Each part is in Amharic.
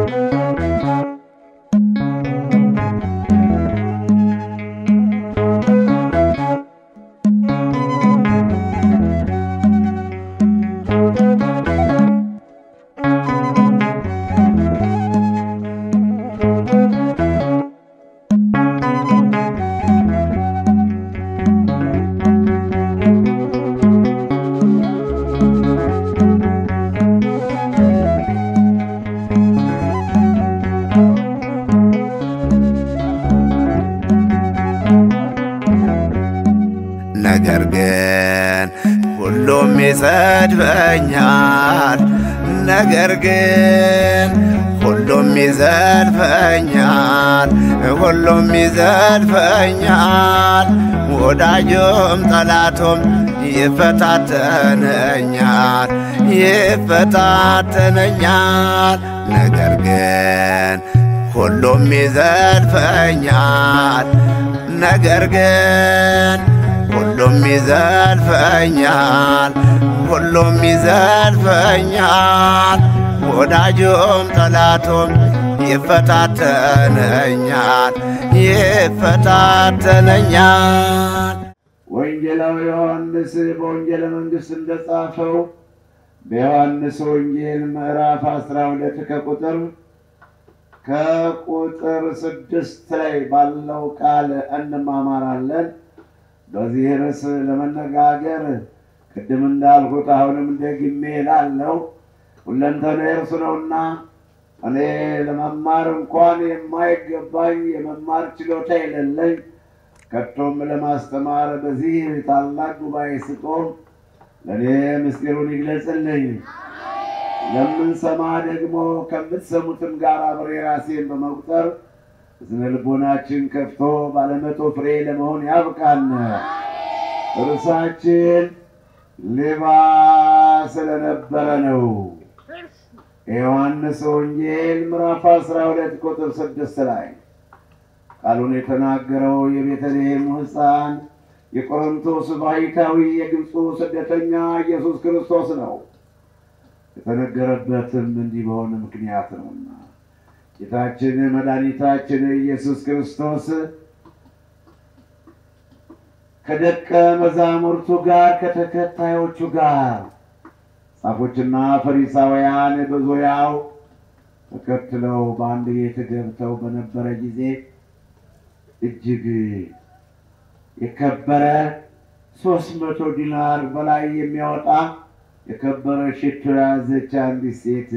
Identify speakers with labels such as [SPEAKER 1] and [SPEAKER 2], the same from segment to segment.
[SPEAKER 1] ነገር ግን ሁሉም ይሰድበኛል። ነገር ግን ሁሉም ይዘልፈኛል፣ ሁሉም ይዘልፈኛል። ወዳጁም ጠላቱም ይፈታተነኛል፣ ይፈታተነኛል። ነገር ግን ሁሉም ይዘልፈኛል። ነገር ግን ሁሉም ይዘልፈኛል፣ ሁሉም ይዘልፈኛል። ወዳጁም ጠላቱም ይፈታተነኛል፣ ይፈታተነኛል።
[SPEAKER 2] ወንጌላዊ ዮሐንስ በወንጌለ መንግሥት እንደጻፈው በዮሐንስ ወንጌል ምዕራፍ 12 ከቁጥር ከቁጥር ስድስት ላይ ባለው ቃል እንማማራለን። በዚህ ርዕስ ለመነጋገር ቅድም እንዳልኩት አሁንም ደግሜ እላለሁ ሁለንተናዬ እርሱ ነውና እኔ ለመማር እንኳን የማይገባኝ የመማር ችሎታ የሌለኝ ከቶም ለማስተማር በዚህ ታላቅ ጉባኤ ስቆም ለእኔ ምስጢሩን ይግለጽልኝ። ለምንሰማ ደግሞ ከምትሰሙትም ጋር አብሬ ራሴን በመቁጠር ስነ ልቦናችን ከፍቶ ባለመቶ ፍሬ ለመሆን ያብቃን። እርሳችን ሌባ ስለነበረ ነው። የዮሐንስ ወንጌል ምዕራፍ 12 ቁጥር 6 ላይ ቃሉን የተናገረው የቤተልሔም ሕፃን የቆሮንቶስ ባሕታዊ የግብፁ ስደተኛ ኢየሱስ ክርስቶስ ነው። የተነገረበትም እንዲህ በሆነ ምክንያት ነውና ጌታችን መድኃኒታችን ኢየሱስ ክርስቶስ ከደቀ መዛሙርቱ ጋር ከተከታዮቹ ጋር ጻፎችና ፈሪሳውያን በዙሪያው ተከትለው በአንድ ቤት ገብተው በነበረ ጊዜ እጅግ የከበረ ሶስት መቶ ዲናር በላይ የሚያወጣ የከበረ ሽቶ የያዘች አንዲት ሴት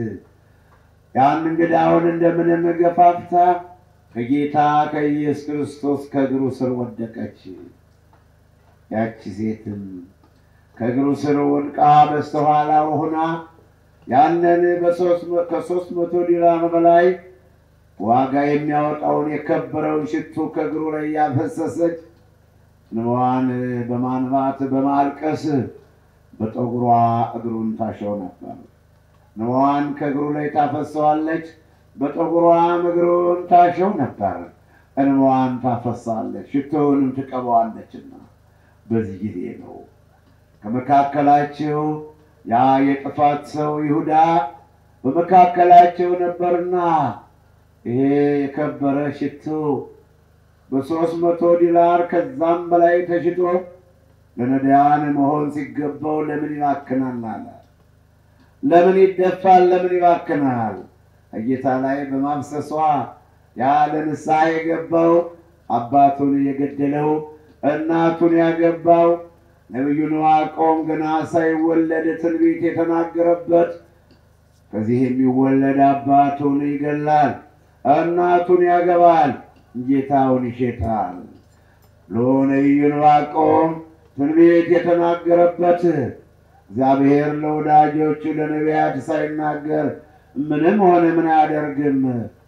[SPEAKER 2] ያን እንግዳውን እንደምንም ገፋፍታ ከጌታ ከኢየሱስ ክርስቶስ ከእግሩ ስር ወደቀች። ያቺ ሴትም ከእግሩ ስር ወድቃ በስተኋላው ሆና ያንን ከሶስት መቶ ዲናር በላይ ዋጋ የሚያወጣውን የከበረውን ሽቱ ከእግሩ ላይ ያፈሰሰች እንባዋን በማንባት በማልቀስ በጠጉሯ እግሩን ታሸው ነበር። እንባዋን ከእግሩ ላይ ታፈሰዋለች፣ በጠጉሯም እግሩን ታሸው ነበር። እንባዋን ታፈሳለች፣ ሽቶውንም ትቀበዋለችና በዚህ ጊዜ ነው ከመካከላቸው ያ የጥፋት ሰው ይሁዳ በመካከላቸው ነበርና ይሄ የከበረ ሽቶ በሶስት መቶ ዲናር ከዛም በላይ ተሽጦ ለነዳያን መሆን ሲገባው ለምን ይባክናል አለ። ለምን ይደፋል? ለምን ይባክናል? ከጌታ ላይ በማፍሰሷ ያ ለንስሐ የገባው አባቱን የገደለው እናቱን ያገባው ነቢዩ ዕንባቆም ገና ሳይወለድ ትንቢት የተናገረበት ከዚህ የሚወለድ አባቱን ይገላል፣ እናቱን ያገባል፣ ጌታውን ይሸጣል ብሎ ነቢዩ ዕንባቆም ትንቢት የተናገረበት እግዚአብሔር ለወዳጆቹ ለነቢያት ሳይናገር ምንም ሆነ ምን አያደርግም።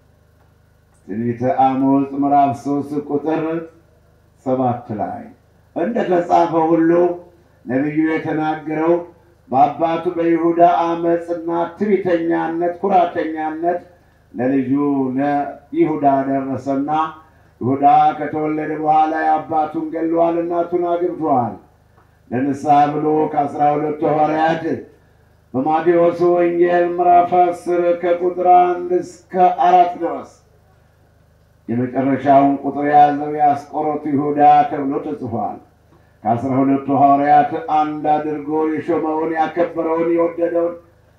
[SPEAKER 2] ትንቢተ አሞጽ ምዕራፍ ሶስት ቁጥር ሰባት ላይ እንደ ተጻፈ ሁሉ ነቢዩ የተናገረው በአባቱ በይሁዳ አመፅና ትዕቢተኛነት፣ ኩራተኛነት ለልጁ ለይሁዳ ደረሰና ይሁዳ ከተወለደ በኋላ አባቱን ገለዋል፣ እናቱን አግብተዋል። ለንስሐ ብሎ ከአስራ ሁለቱ ሐዋርያት በማቴዎስ ወንጌል ምዕራፍ አስር ከቁጥር አንድ እስከ አራት ድረስ የመጨረሻውን ቁጥር የያዘው የአስቆሮቱ ይሁዳ ተብሎ ተጽፏል። ከአስራ ሁለቱ ሐዋርያት አንድ አድርጎ የሾመውን ያከበረውን የወደደውን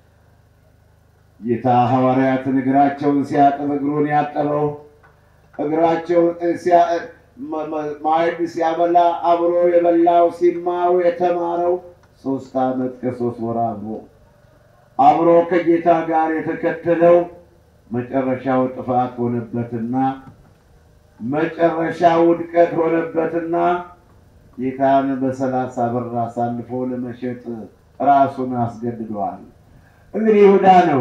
[SPEAKER 2] ጌታ ሐዋርያትን እግራቸውን ሲያጥብ እግሩን ያጠበው እግራቸውን ማዕድ ሲያበላ አብሮ የበላው ሲማሩ የተማረው ሶስት ዓመት ከሶስት ወር አብሮ አብሮ ከጌታ ጋር የተከተለው መጨረሻው ጥፋት ሆነበትና መጨረሻው ውድቀት ሆነበትና ጌታን በሰላሳ ብር አሳልፎ ለመሸጥ ራሱን አስገድደዋል። እንግዲህ ይሁዳ ነው።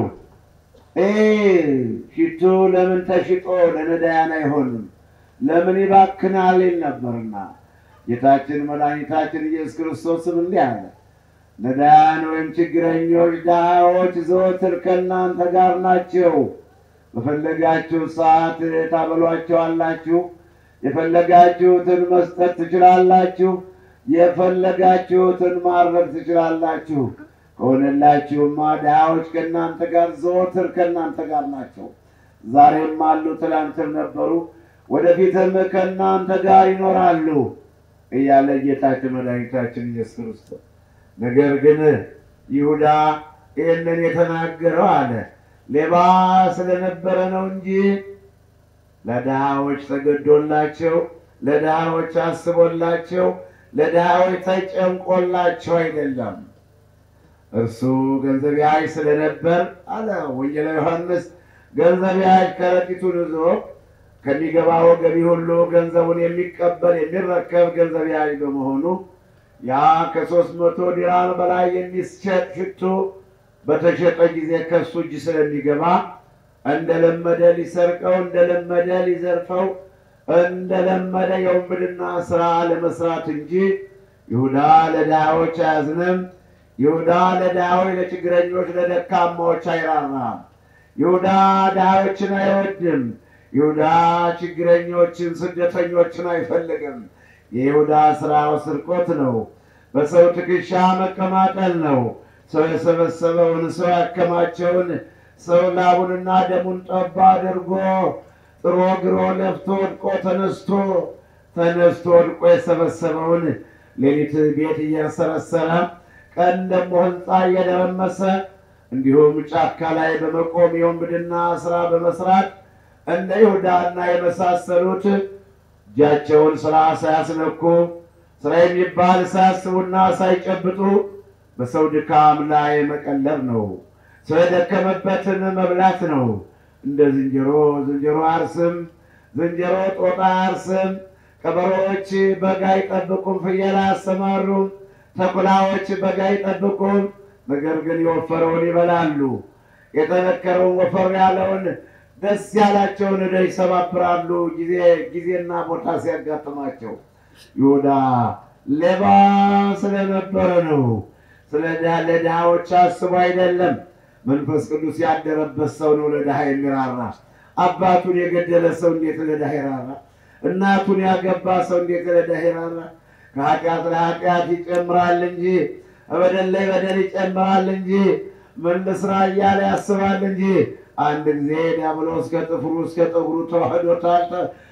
[SPEAKER 2] ሽቱ ለምን ተሽጦ ለነዳያን አይሆንም? ለምን ይባክናል? ይል ነበርና ጌታችን መድኃኒታችን ኢየሱስ ክርስቶስም እንዲህ አለ፣ ነዳያን ወይም ችግረኞች፣ ድሃዎች ዘወትር ከእናንተ ጋር ናቸው። በፈለጋችሁ ሰዓት ታበሏቸዋላችሁ፣ የፈለጋችሁትን መስጠት ትችላላችሁ፣ የፈለጋችሁትን ማድረግ ትችላላችሁ። ከሆነላችሁማ ድሃዎች ከእናንተ ጋር ዘወትር ከእናንተ ጋር ናቸው። ዛሬም አሉ፣ ትላንትም ነበሩ፣ ወደፊትም ከእናንተ ጋር ይኖራሉ እያለ ጌታችን መድኃኒታችን ኢየሱስ ክርስቶስ። ነገር ግን ይሁዳ ይህንን የተናገረው አለ ሌባ ስለነበረ ነው እንጂ ለድሃዎች ተገዶላቸው፣ ለድሃዎች አስቦላቸው፣ ለድሃዎች ተጨንቆላቸው አይደለም። እርሱ ገንዘብ ያዥ ስለነበር አለ ወንጌላዊ ዮሐንስ፣ ገንዘብ ያዥ ከረጢቱን ይዞ ከሚገባው ገቢ ሁሉ ገንዘቡን የሚቀበል የሚረከብ ገንዘብ ያዥ በመሆኑ ያ ከሶስት መቶ ዲራም በላይ የሚሸጥ ሽቱ በተሸጠ ጊዜ ከሱ እጅ ስለሚገባ እንደለመደ ሊሰርቀው፣ እንደለመደ ሊዘርፈው፣ እንደለመደ የውንብድና ስራ ለመስራት እንጂ ይሁዳ ለድሃዎች አያዝንም። ይሁዳ ለድሃዎች፣ ለችግረኞች፣ ለደካማዎች አይራራም። ይሁዳ ድሃዎችን አይወድም። ይሁዳ ችግረኞችን፣ ስደተኞችን አይፈልግም። የይሁዳ ስራው ስርቆት ነው። በሰው ትከሻ መቀማጠል ነው። ሰው የሰበሰበውን ሰው ያከማቸውን ሰው ላቡንና ደሙን ጠባ አድርጎ ጥሮ ግሮ ለፍቶ ወድቆ ተነስቶ ተነስቶ ወድቆ የሰበሰበውን ሌሊት ቤት እያሰረሰረ ቀን ደግሞ ሕንፃ እየደረመሰ እንዲሁም ጫካ ላይ በመቆም የወንብድና ስራ በመስራት እንደ ይሁዳና የመሳሰሉት እጃቸውን ስራ ሳያስነኩ ስራ የሚባል ሳያስቡና ሳይጨብጡ በሰው ድካም ላይ መቀለብ ነው። ሰው የደከመበትን መብላት ነው። እንደ ዝንጀሮ ዝንጀሮ አርስም ዝንጀሮ ጦጣ አርስም። ቀበሮዎች በግ አይጠብቁም፣ ፍየል አያሰማሩም። ተኩላዎች በግ አይጠብቁም፣ ነገር ግን የወፈረውን ይበላሉ። የተነከረውን ወፈር ያለውን ደስ ያላቸውን ዕዳ ይሰባብራሉ፣ ጊዜ ጊዜና ቦታ ሲያጋጥማቸው። ይሁዳ ሌባ ስለነበረ ነው። ስለ ለድሃዎች አስቦ አይደለም። መንፈስ ቅዱስ ያደረበት ሰው ነው ለድሃ የሚራራ። አባቱን የገደለ ሰው እንዴት ለድሃ ይራራ? እናቱን ያገባ ሰው እንዴት ለድሃ ይራራ? ከኃጢአት ለኃጢአት ይጨምራል እንጂ በደል ላይ በደል ይጨምራል እንጂ ምን ልስራ እያለ ያስባል እንጂ አንድ ጊዜ ዲያብሎስ ከጥፍሩ እስከ ጠጉሩ ተዋህዶታል፣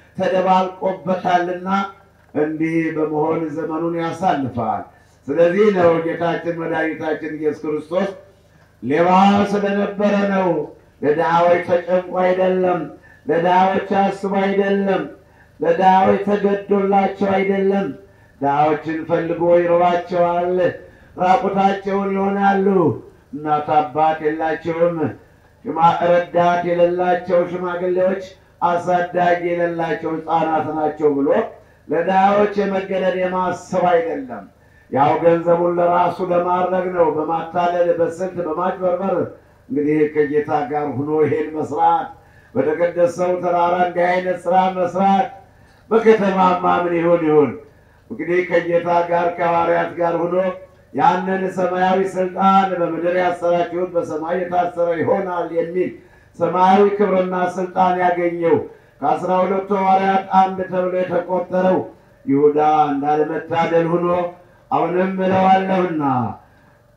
[SPEAKER 2] ተደባልቆበታልና እንዲህ በመሆን ዘመኑን ያሳልፋል። ስለዚህ ነው ጌታችን መድኃኒታችን ኢየሱስ ክርስቶስ ሌባ ስለነበረ ነው። ለድሃዎች ተጨንቆ አይደለም፣ ለድሃዎች አስቦ አይደለም፣ ለድሃዎች ተገዶላቸው አይደለም። ድሃዎችን ፈልጎ ይርባቸዋል፣ ራቁታቸውን ይሆናሉ፣ እናት አባት የላቸውም፣ ረዳት የሌላቸው ሽማግሌዎች፣ አሳዳጊ የሌላቸው ሕፃናት ናቸው ብሎ ለድሃዎች የመገደድ የማሰብ አይደለም። ያው ገንዘቡን ለራሱ ለማድረግ ነው። በማታለል በስልት በማጭበርበር እንግዲህ ከጌታ ጋር ሁኖ ይሄን መስራት፣ በተቀደሰው ተራራ እንዲህ አይነት ስራ መስራት፣ በከተማማ ምን ይሁን ይሁን እንግዲህ ከጌታ ጋር ከሐዋርያት ጋር ሁኖ ያንን ሰማያዊ ስልጣን በምድር ያሰራችሁት በሰማይ የታሰረ ይሆናል የሚል ሰማያዊ ክብርና ስልጣን ያገኘው ከአስራ ሁለቱ ሐዋርያት አንድ ተብሎ የተቆጠረው ይሁዳ እንዳለመታደል ሁኖ አሁንም እለዋለሁና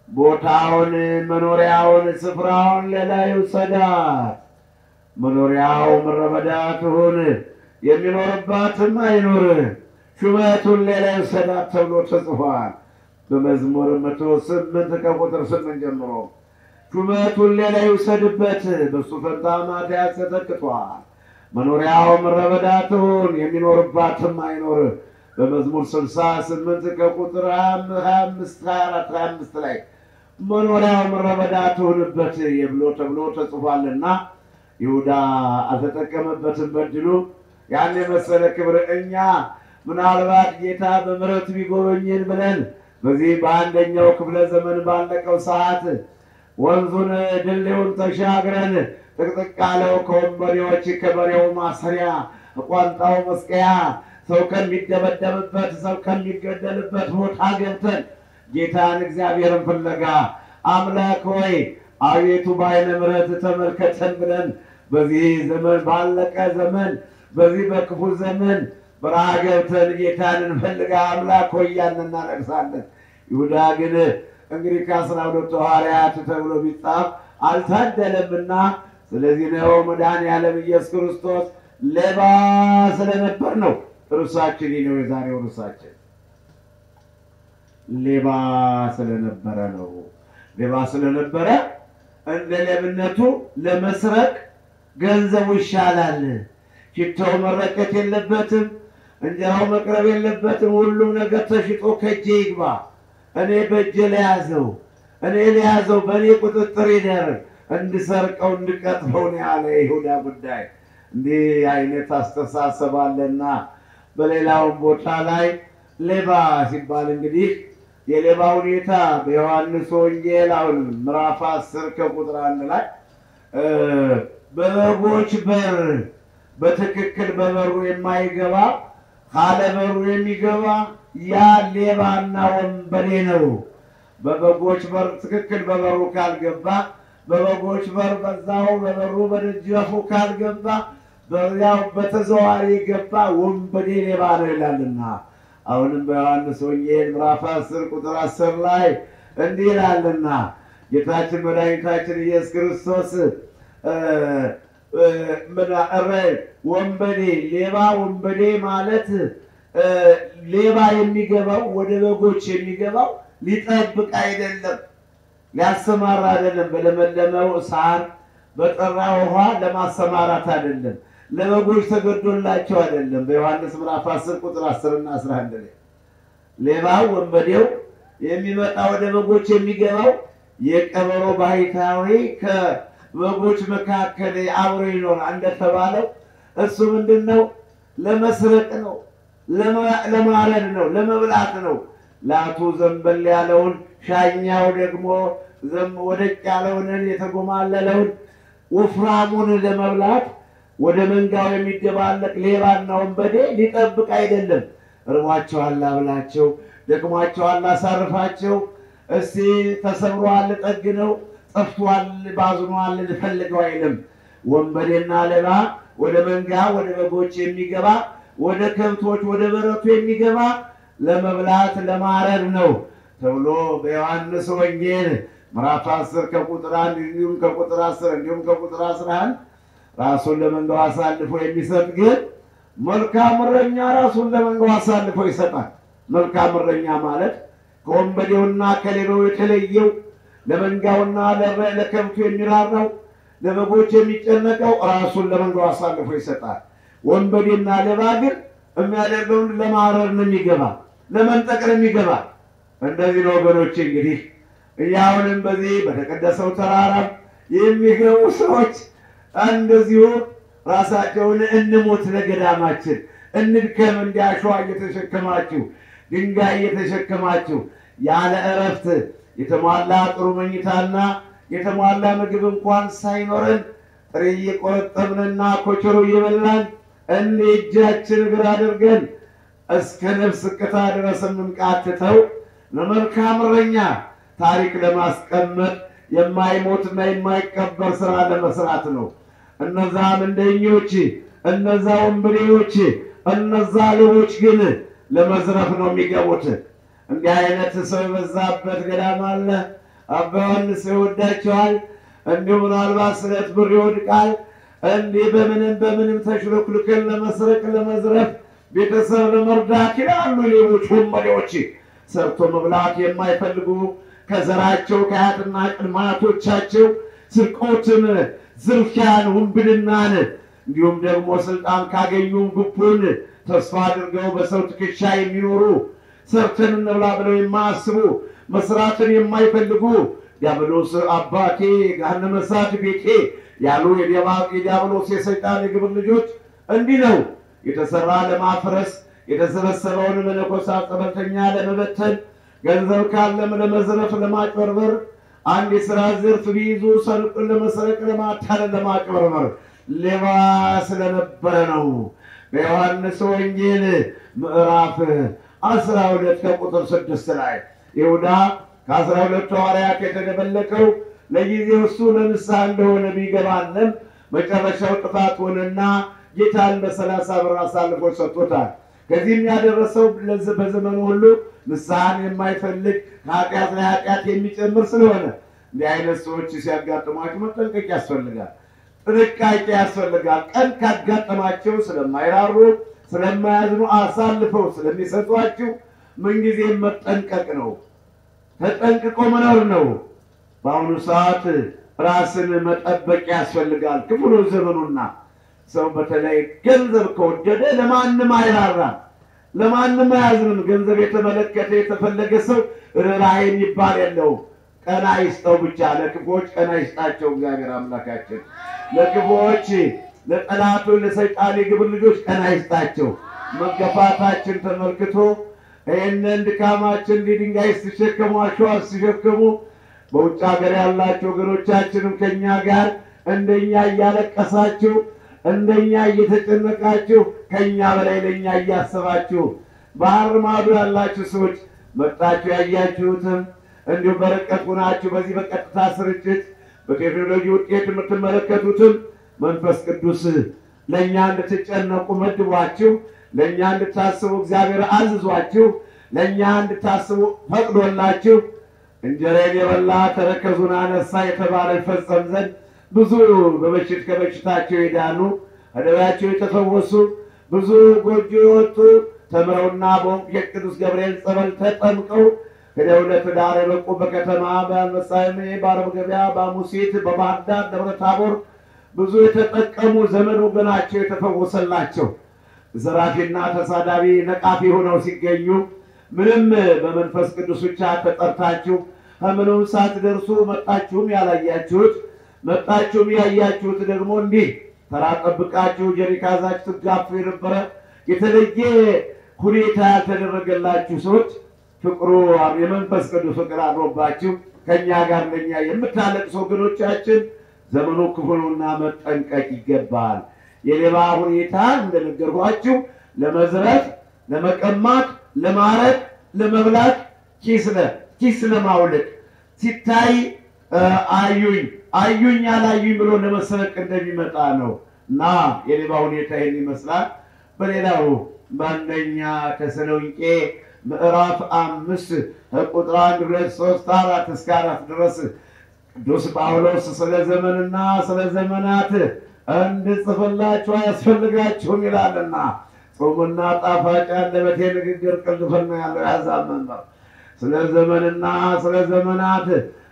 [SPEAKER 2] ቦታውን መኖሪያውን ስፍራውን ሌላ ይውሰዳት። መኖሪያው ምድረ በዳ ትሁን፣ የሚኖርባትም አይኑር። ሹመቱን ሌላ ይውሰዳት ተብሎ ተጽፏል በመዝሙር መቶ ስምንት ከቁጥር ስምንት ጀምሮ ሹመቱን ሌላ ይውሰድበት፣ በሱ ፈንታ ማትያስ ተተክቷል። መኖሪያው ምድረ በዳ ትሁን፣ የሚኖርባትም አይኖር። በመዝሙር ስልሳ ስምንት ከቁጥር ሀያ አምስት ሀያ አራት ሀያ አምስት ላይ መኖሪያው ምድረ በዳ ትሁንበት የብሎ ተብሎ ተጽፏልና ይሁዳ አልተጠቀመበትም በድሉ ያን የመሰለ ክብር እኛ ምናልባት ጌታ በምሕረቱ ቢጎበኝን ብለን በዚህ በአንደኛው ክፍለ ዘመን ባለቀው ሰዓት ወንዙን ድልድዩን ተሻግረን ጥቅጥቅ ያለው ከወንበዴዎች ከበሬው ማሰሪያ ቋንጣው መስቀያ ሰው ከሚደበደብበት ሰው ከሚገደልበት ቦታ ገብተን ጌታን እግዚአብሔርን ፍለጋ አምላክ ሆይ አቤቱ በዓይነ ምሕረት ተመልከተን ብለን በዚህ ዘመን ባለቀ ዘመን በዚህ በክፉ ዘመን በረሃ ገብተን ጌታን እንፈልጋ አምላክ ሆይ እያልን እናለቅሳለን። ይሁዳ ግን እንግዲህ ከአስራ ሁለቱ ሐዋርያት ተብሎ ቢጻፍ አልታደለምና ስለዚህ ነው መድኃኔዓለም ኢየሱስ ክርስቶስ ሌባ ስለነበር ነው። ርዕሳችን ይህ ነው። የዛሬው ርዕሳችን ሌባ ስለነበረ ነው። ሌባ ስለነበረ እንደ ሌብነቱ ለመስረቅ ገንዘቡ ይሻላል። ሽታው መረቀት የለበትም። እንጀራው መቅረብ የለበትም። ሁሉም ነገር ተሽጦ ከእጄ ይግባ፣ እኔ በእጄ ለያዘው፣ እኔ ለያዘው፣ በእኔ ቁጥጥር ይደር፣ እንድሰርቀው እንድቀጥፈው ነው ያለ የይሁዳ ጉዳይ። እንዲህ አይነት አስተሳሰብ አለና በሌላውም ቦታ ላይ ሌባ ሲባል እንግዲህ የሌባ ሁኔታ በዮሐንስ ወንጌል አሁን ምዕራፍ አስር ከቁጥር አንድ ላይ በበጎች በር በትክክል በበሩ የማይገባ ካለ በሩ የሚገባ ያ ሌባና ወንበዴ ነው። በበጎች በር ትክክል በበሩ ካልገባ በበጎች በር በዛው በበሩ በደጃፉ ካልገባ በዚያው በተዘዋዋሪ የገባ ወንበዴ ሌባ ነው ይላልና አሁንም በዮሐንስ ወንጌል ምዕራፍ አስር ቁጥር አስር ላይ እንዲህ ይላልና ጌታችን መድኃኒታችን ኢየሱስ ክርስቶስ ወንበዴ ሌባ ወንበዴ ማለት ሌባ የሚገባው ወደ በጎች የሚገባው ሊጠብቅ አይደለም፣ ሊያሰማራ አይደለም። በለመለመው ሳር በጠራ ውሃ ለማሰማራት አይደለም። ለበጎች ተገዶላቸው አይደለም። በዮሐንስ ምዕራፍ 10 ቁጥር 10 እና 11 ላይ ሌባው ወንበዴው የሚመጣ ወደ በጎች የሚገባው የቀበሮ ባህታዊ ከበጎች መካከል አብሮ ይኖራል እንደተባለው እሱ ምንድን ነው? ለመስረቅ ነው፣ ለማረድ ነው፣ ለመብላት ነው። ላቱ ዘንበል ያለውን ሻኛው ደግሞ ወደቅ ያለውን የተጎማለለውን ወፍራሙን ለመብላት ወደ መንጋው የሚደባለቅ ሌባና ወንበዴ ሊጠብቅ አይደለም። እርቧቸዋል አብላቸው፣ ደክሟቸዋል አሳርፋቸው፣ እስቲ ተሰብሯል ጠግነው፣ ጠፍቷል ባዝኗል ልፈልገው አይልም። ወንበዴና ሌባ ወደ መንጋ ወደ በጎች የሚገባ ወደ ከብቶች ወደ በረቱ የሚገባ ለመብላት ለማረድ ነው ተብሎ በዮሐንስ ወንጌል ምዕራፍ 10 ከቁጥር አንድ እንዲሁም ከቁጥር 10 እንዲሁም ከቁጥር 11 ራሱን ለመንጋው አሳልፎ የሚሰጥ ግን መልካም እረኛ ራሱን ለመንጋው አሳልፎ ይሰጣል። መልካም እረኛ ማለት ከወንበዴውና ከሌባው የተለየው ለመንጋውና ለከብቱ የሚራራው ለበጎች የሚጨነቀው ራሱን ለመንጋው አሳልፎ ይሰጣል። ወንበዴና ሌባ ግን የሚያደርገውን ለማረር ነው የሚገባ፣ ለመንጠቅ ነው የሚገባ። እንደዚህ ነው ወገኖች። እንግዲህ እያሁንም በዚህ በተቀደሰው ተራራ የሚገቡ ሰዎች እንደዚሁ ራሳቸውን እንሞት ለገዳማችን እንድከም እንዲያሸዋ እየተሸከማችሁ ድንጋይ እየተሸከማችሁ ያለ እረፍት የተሟላ ጥሩ መኝታና የተሟላ ምግብ እንኳን ሳይኖረን ጥሬ እየቆረጠምንና ኮቸሮ እየበላን እንደ እጃችን እግር አድርገን እስከ ነፍስ እቅታ ድረስ የምንቃትተው ለመልካም እረኛ ታሪክ ለማስቀመጥ የማይሞትና የማይቀበር ስራ ለመስራት ነው። እነዛ ምንደኞች፣ እነዛ ወንበዴዎች፣ እነዛ ሌቦች ግን ለመዝረፍ ነው የሚገቡት። እንዲህ አይነት ሰው የበዛበት ገዳም አለ። አባ ዮሐንስ ይወዳቸዋል። እንዲሁ ምናልባት ስለት ብር ይወድቃል። እንዲህ በምንም በምንም ተሽሎክልክል ለመስረቅ ለመዝረፍ ቤተሰብ ለመርዳት ይላሉ ሌቦች ወንበዴዎች። ሰርቶ መብላት የማይፈልጉ ከዘራቸው ከአያትና ቅድመ አያቶቻቸው ስርቆትን፣ ዝርፊያን፣ ውንብድናን እንዲሁም ደግሞ ስልጣን ካገኙ ጉቦን ተስፋ አድርገው በሰው ትከሻ የሚኖሩ ሰርተን እንብላ ብለው የማያስቡ መስራትን የማይፈልጉ ዲያብሎስ አባቴ ገሃነመ እሳት ቤቴ ያሉ የዲያብሎስ የሰይጣን የግብር ልጆች እንዲህ ነው የተሰራ ለማፍረስ የተሰበሰበውን መነኮሳት ጸበልተኛ ለመበተን ገንዘብ ካለም ለመዝረፍ ለማጭበርበር አንድ የሥራ ዘርፍ ቢይዙ ሰርቅን ለመሰረቅ ለማታለል ለማጭበርበር ሌባ ስለነበረ ነው። በዮሐንስ ወንጌል ምዕራፍ አስራ ሁለት ከቁጥር ስድስት ላይ ይሁዳ ከአስራ ሁለቱ ሐዋርያት የተደበለቀው ለጊዜው እሱ ለንስሐ እንደሆነ ቢገባንም መጨረሻው ጥፋት ሆነና ጌታን በሰላሳ ብር አሳልፎ ሰጥቶታል። ከዚህም ያደረሰው በዘመኑ ሁሉ ንስሐን የማይፈልግ ከኃጢአት ላይ ኃጢአት የሚጨምር ስለሆነ እንዲህ አይነት ሰዎች ሲያጋጥሟቸው መጠንቀቅ ያስፈልጋል። ጥንቃቄ ያስፈልጋል። ቀን ካጋጠማቸው ስለማይራሩ ስለማያዝኑ አሳልፈው ስለሚሰጧችሁ ምንጊዜም መጠንቀቅ ነው። ተጠንቅቆ መኖር ነው። በአሁኑ ሰዓት ራስን መጠበቅ ያስፈልጋል። ክፉ ነው ዘመኑና ሰው በተለይ ገንዘብ ከወደደ ለማንም አይራራም፣ ለማንም አያዝንም። ገንዘብ የተመለከተ የተፈለገ ሰው ርኅራኄ የሚባል የለውም። ቀና ይስጠው ብቻ። ለክፉዎች ቀና ይስጣቸው እግዚአብሔር አምላካችን። ለክፉዎች ለጠላቱ ለሰይጣን የግብር ልጆች ቀና ይስጣቸው። መገፋታችን ተመልክቶ ይህንን ድካማችን እንዲህ ድንጋይ ስትሸከሙ አሸዋ ስትሸከሙ በውጭ ሀገር ያላችሁ ወገኖቻችንም ከእኛ ጋር እንደኛ እያለቀሳችሁ እንደኛ እየተጨነቃችሁ ከእኛ በላይ ለእኛ እያሰባችሁ ባህር ማዶ ያላችሁ ሰዎች መጣችሁ ያያችሁትም እንዲሁም በርቀት ሆናችሁ በዚህ በቀጥታ ስርጭት በቴክኖሎጂ ውጤት የምትመለከቱትም መንፈስ ቅዱስ ለእኛ እንድትጨነቁ መድቧችሁ ለእኛ እንድታስቡ እግዚአብሔር አዝዟችሁ ለእኛ እንድታስቡ ፈቅዶላችሁ እንጀራን የበላ ተረከዙን አነሳ የተባለ ይፈጸም ዘንድ ብዙ በበሽት ከበሽታቸው የዳኑ ከደዌያቸው የተፈወሱ ብዙ ጎጆ የወጡ ተምረውና በወንቅ የቅዱስ ገብርኤል ጸበል ተጠምቀው ሄደው ለትዳር የበቁ በከተማ በመሳሜ በአረብ ገበያ በሙሴት በባህር ዳር ደብረ ታቦር ብዙ የተጠቀሙ ዘመድ ወገናቸው የተፈወሰላቸው ዘራፊና ተሳዳቢ ነቃፊ ሆነው ሲገኙ ምንም በመንፈስ ቅዱስ ብቻ ተጠርታችሁ ከምንም ሳትደርሱ መጣችሁም ያላያችሁት መጣችሁም ያያችሁት ደግሞ እንዲህ ተራ ጠብቃችሁ ጀሪካዛችሁ ትጋፉ የነበረ የተለየ ሁኔታ ያልተደረገላችሁ ሰዎች ፍቅሩ የመንፈስ ቅዱስ ፍቅር አድሮባችሁ ከእኛ ጋር ለእኛ የምታለቅሱ ወገኖቻችን ዘመኑ ክፉ ነውና መጠንቀቅ ይገባል። የሌባ ሁኔታ እንደነገርኳችሁ ለመዝረፍ፣ ለመቀማት፣ ለማረድ፣ ለመብላት፣ ኪስ ለ ኪስ ለማውለቅ ሲታይ አዩኝ አዩኝ አላዩኝ ብሎ ለመሰረቅ እንደሚመጣ ነው እና የሌባ ሁኔታ ይህን ይመስላል። በሌላው በአንደኛ ተሰሎንቄ ምዕራፍ አምስት ከቁጥር አንድ ሁለት ሶስት አራት እስከ አራት ድረስ ቅዱስ ጳውሎስ ስለ ዘመንና ስለ ዘመናት እንድጽፍላችሁ አያስፈልጋችሁም ይላልና ጾሙና ጣፋጭ አንደበቴ ንግግር ቅልጥፍና ያለው ያዛብ መምህር ስለ ዘመንና ስለ ዘመናት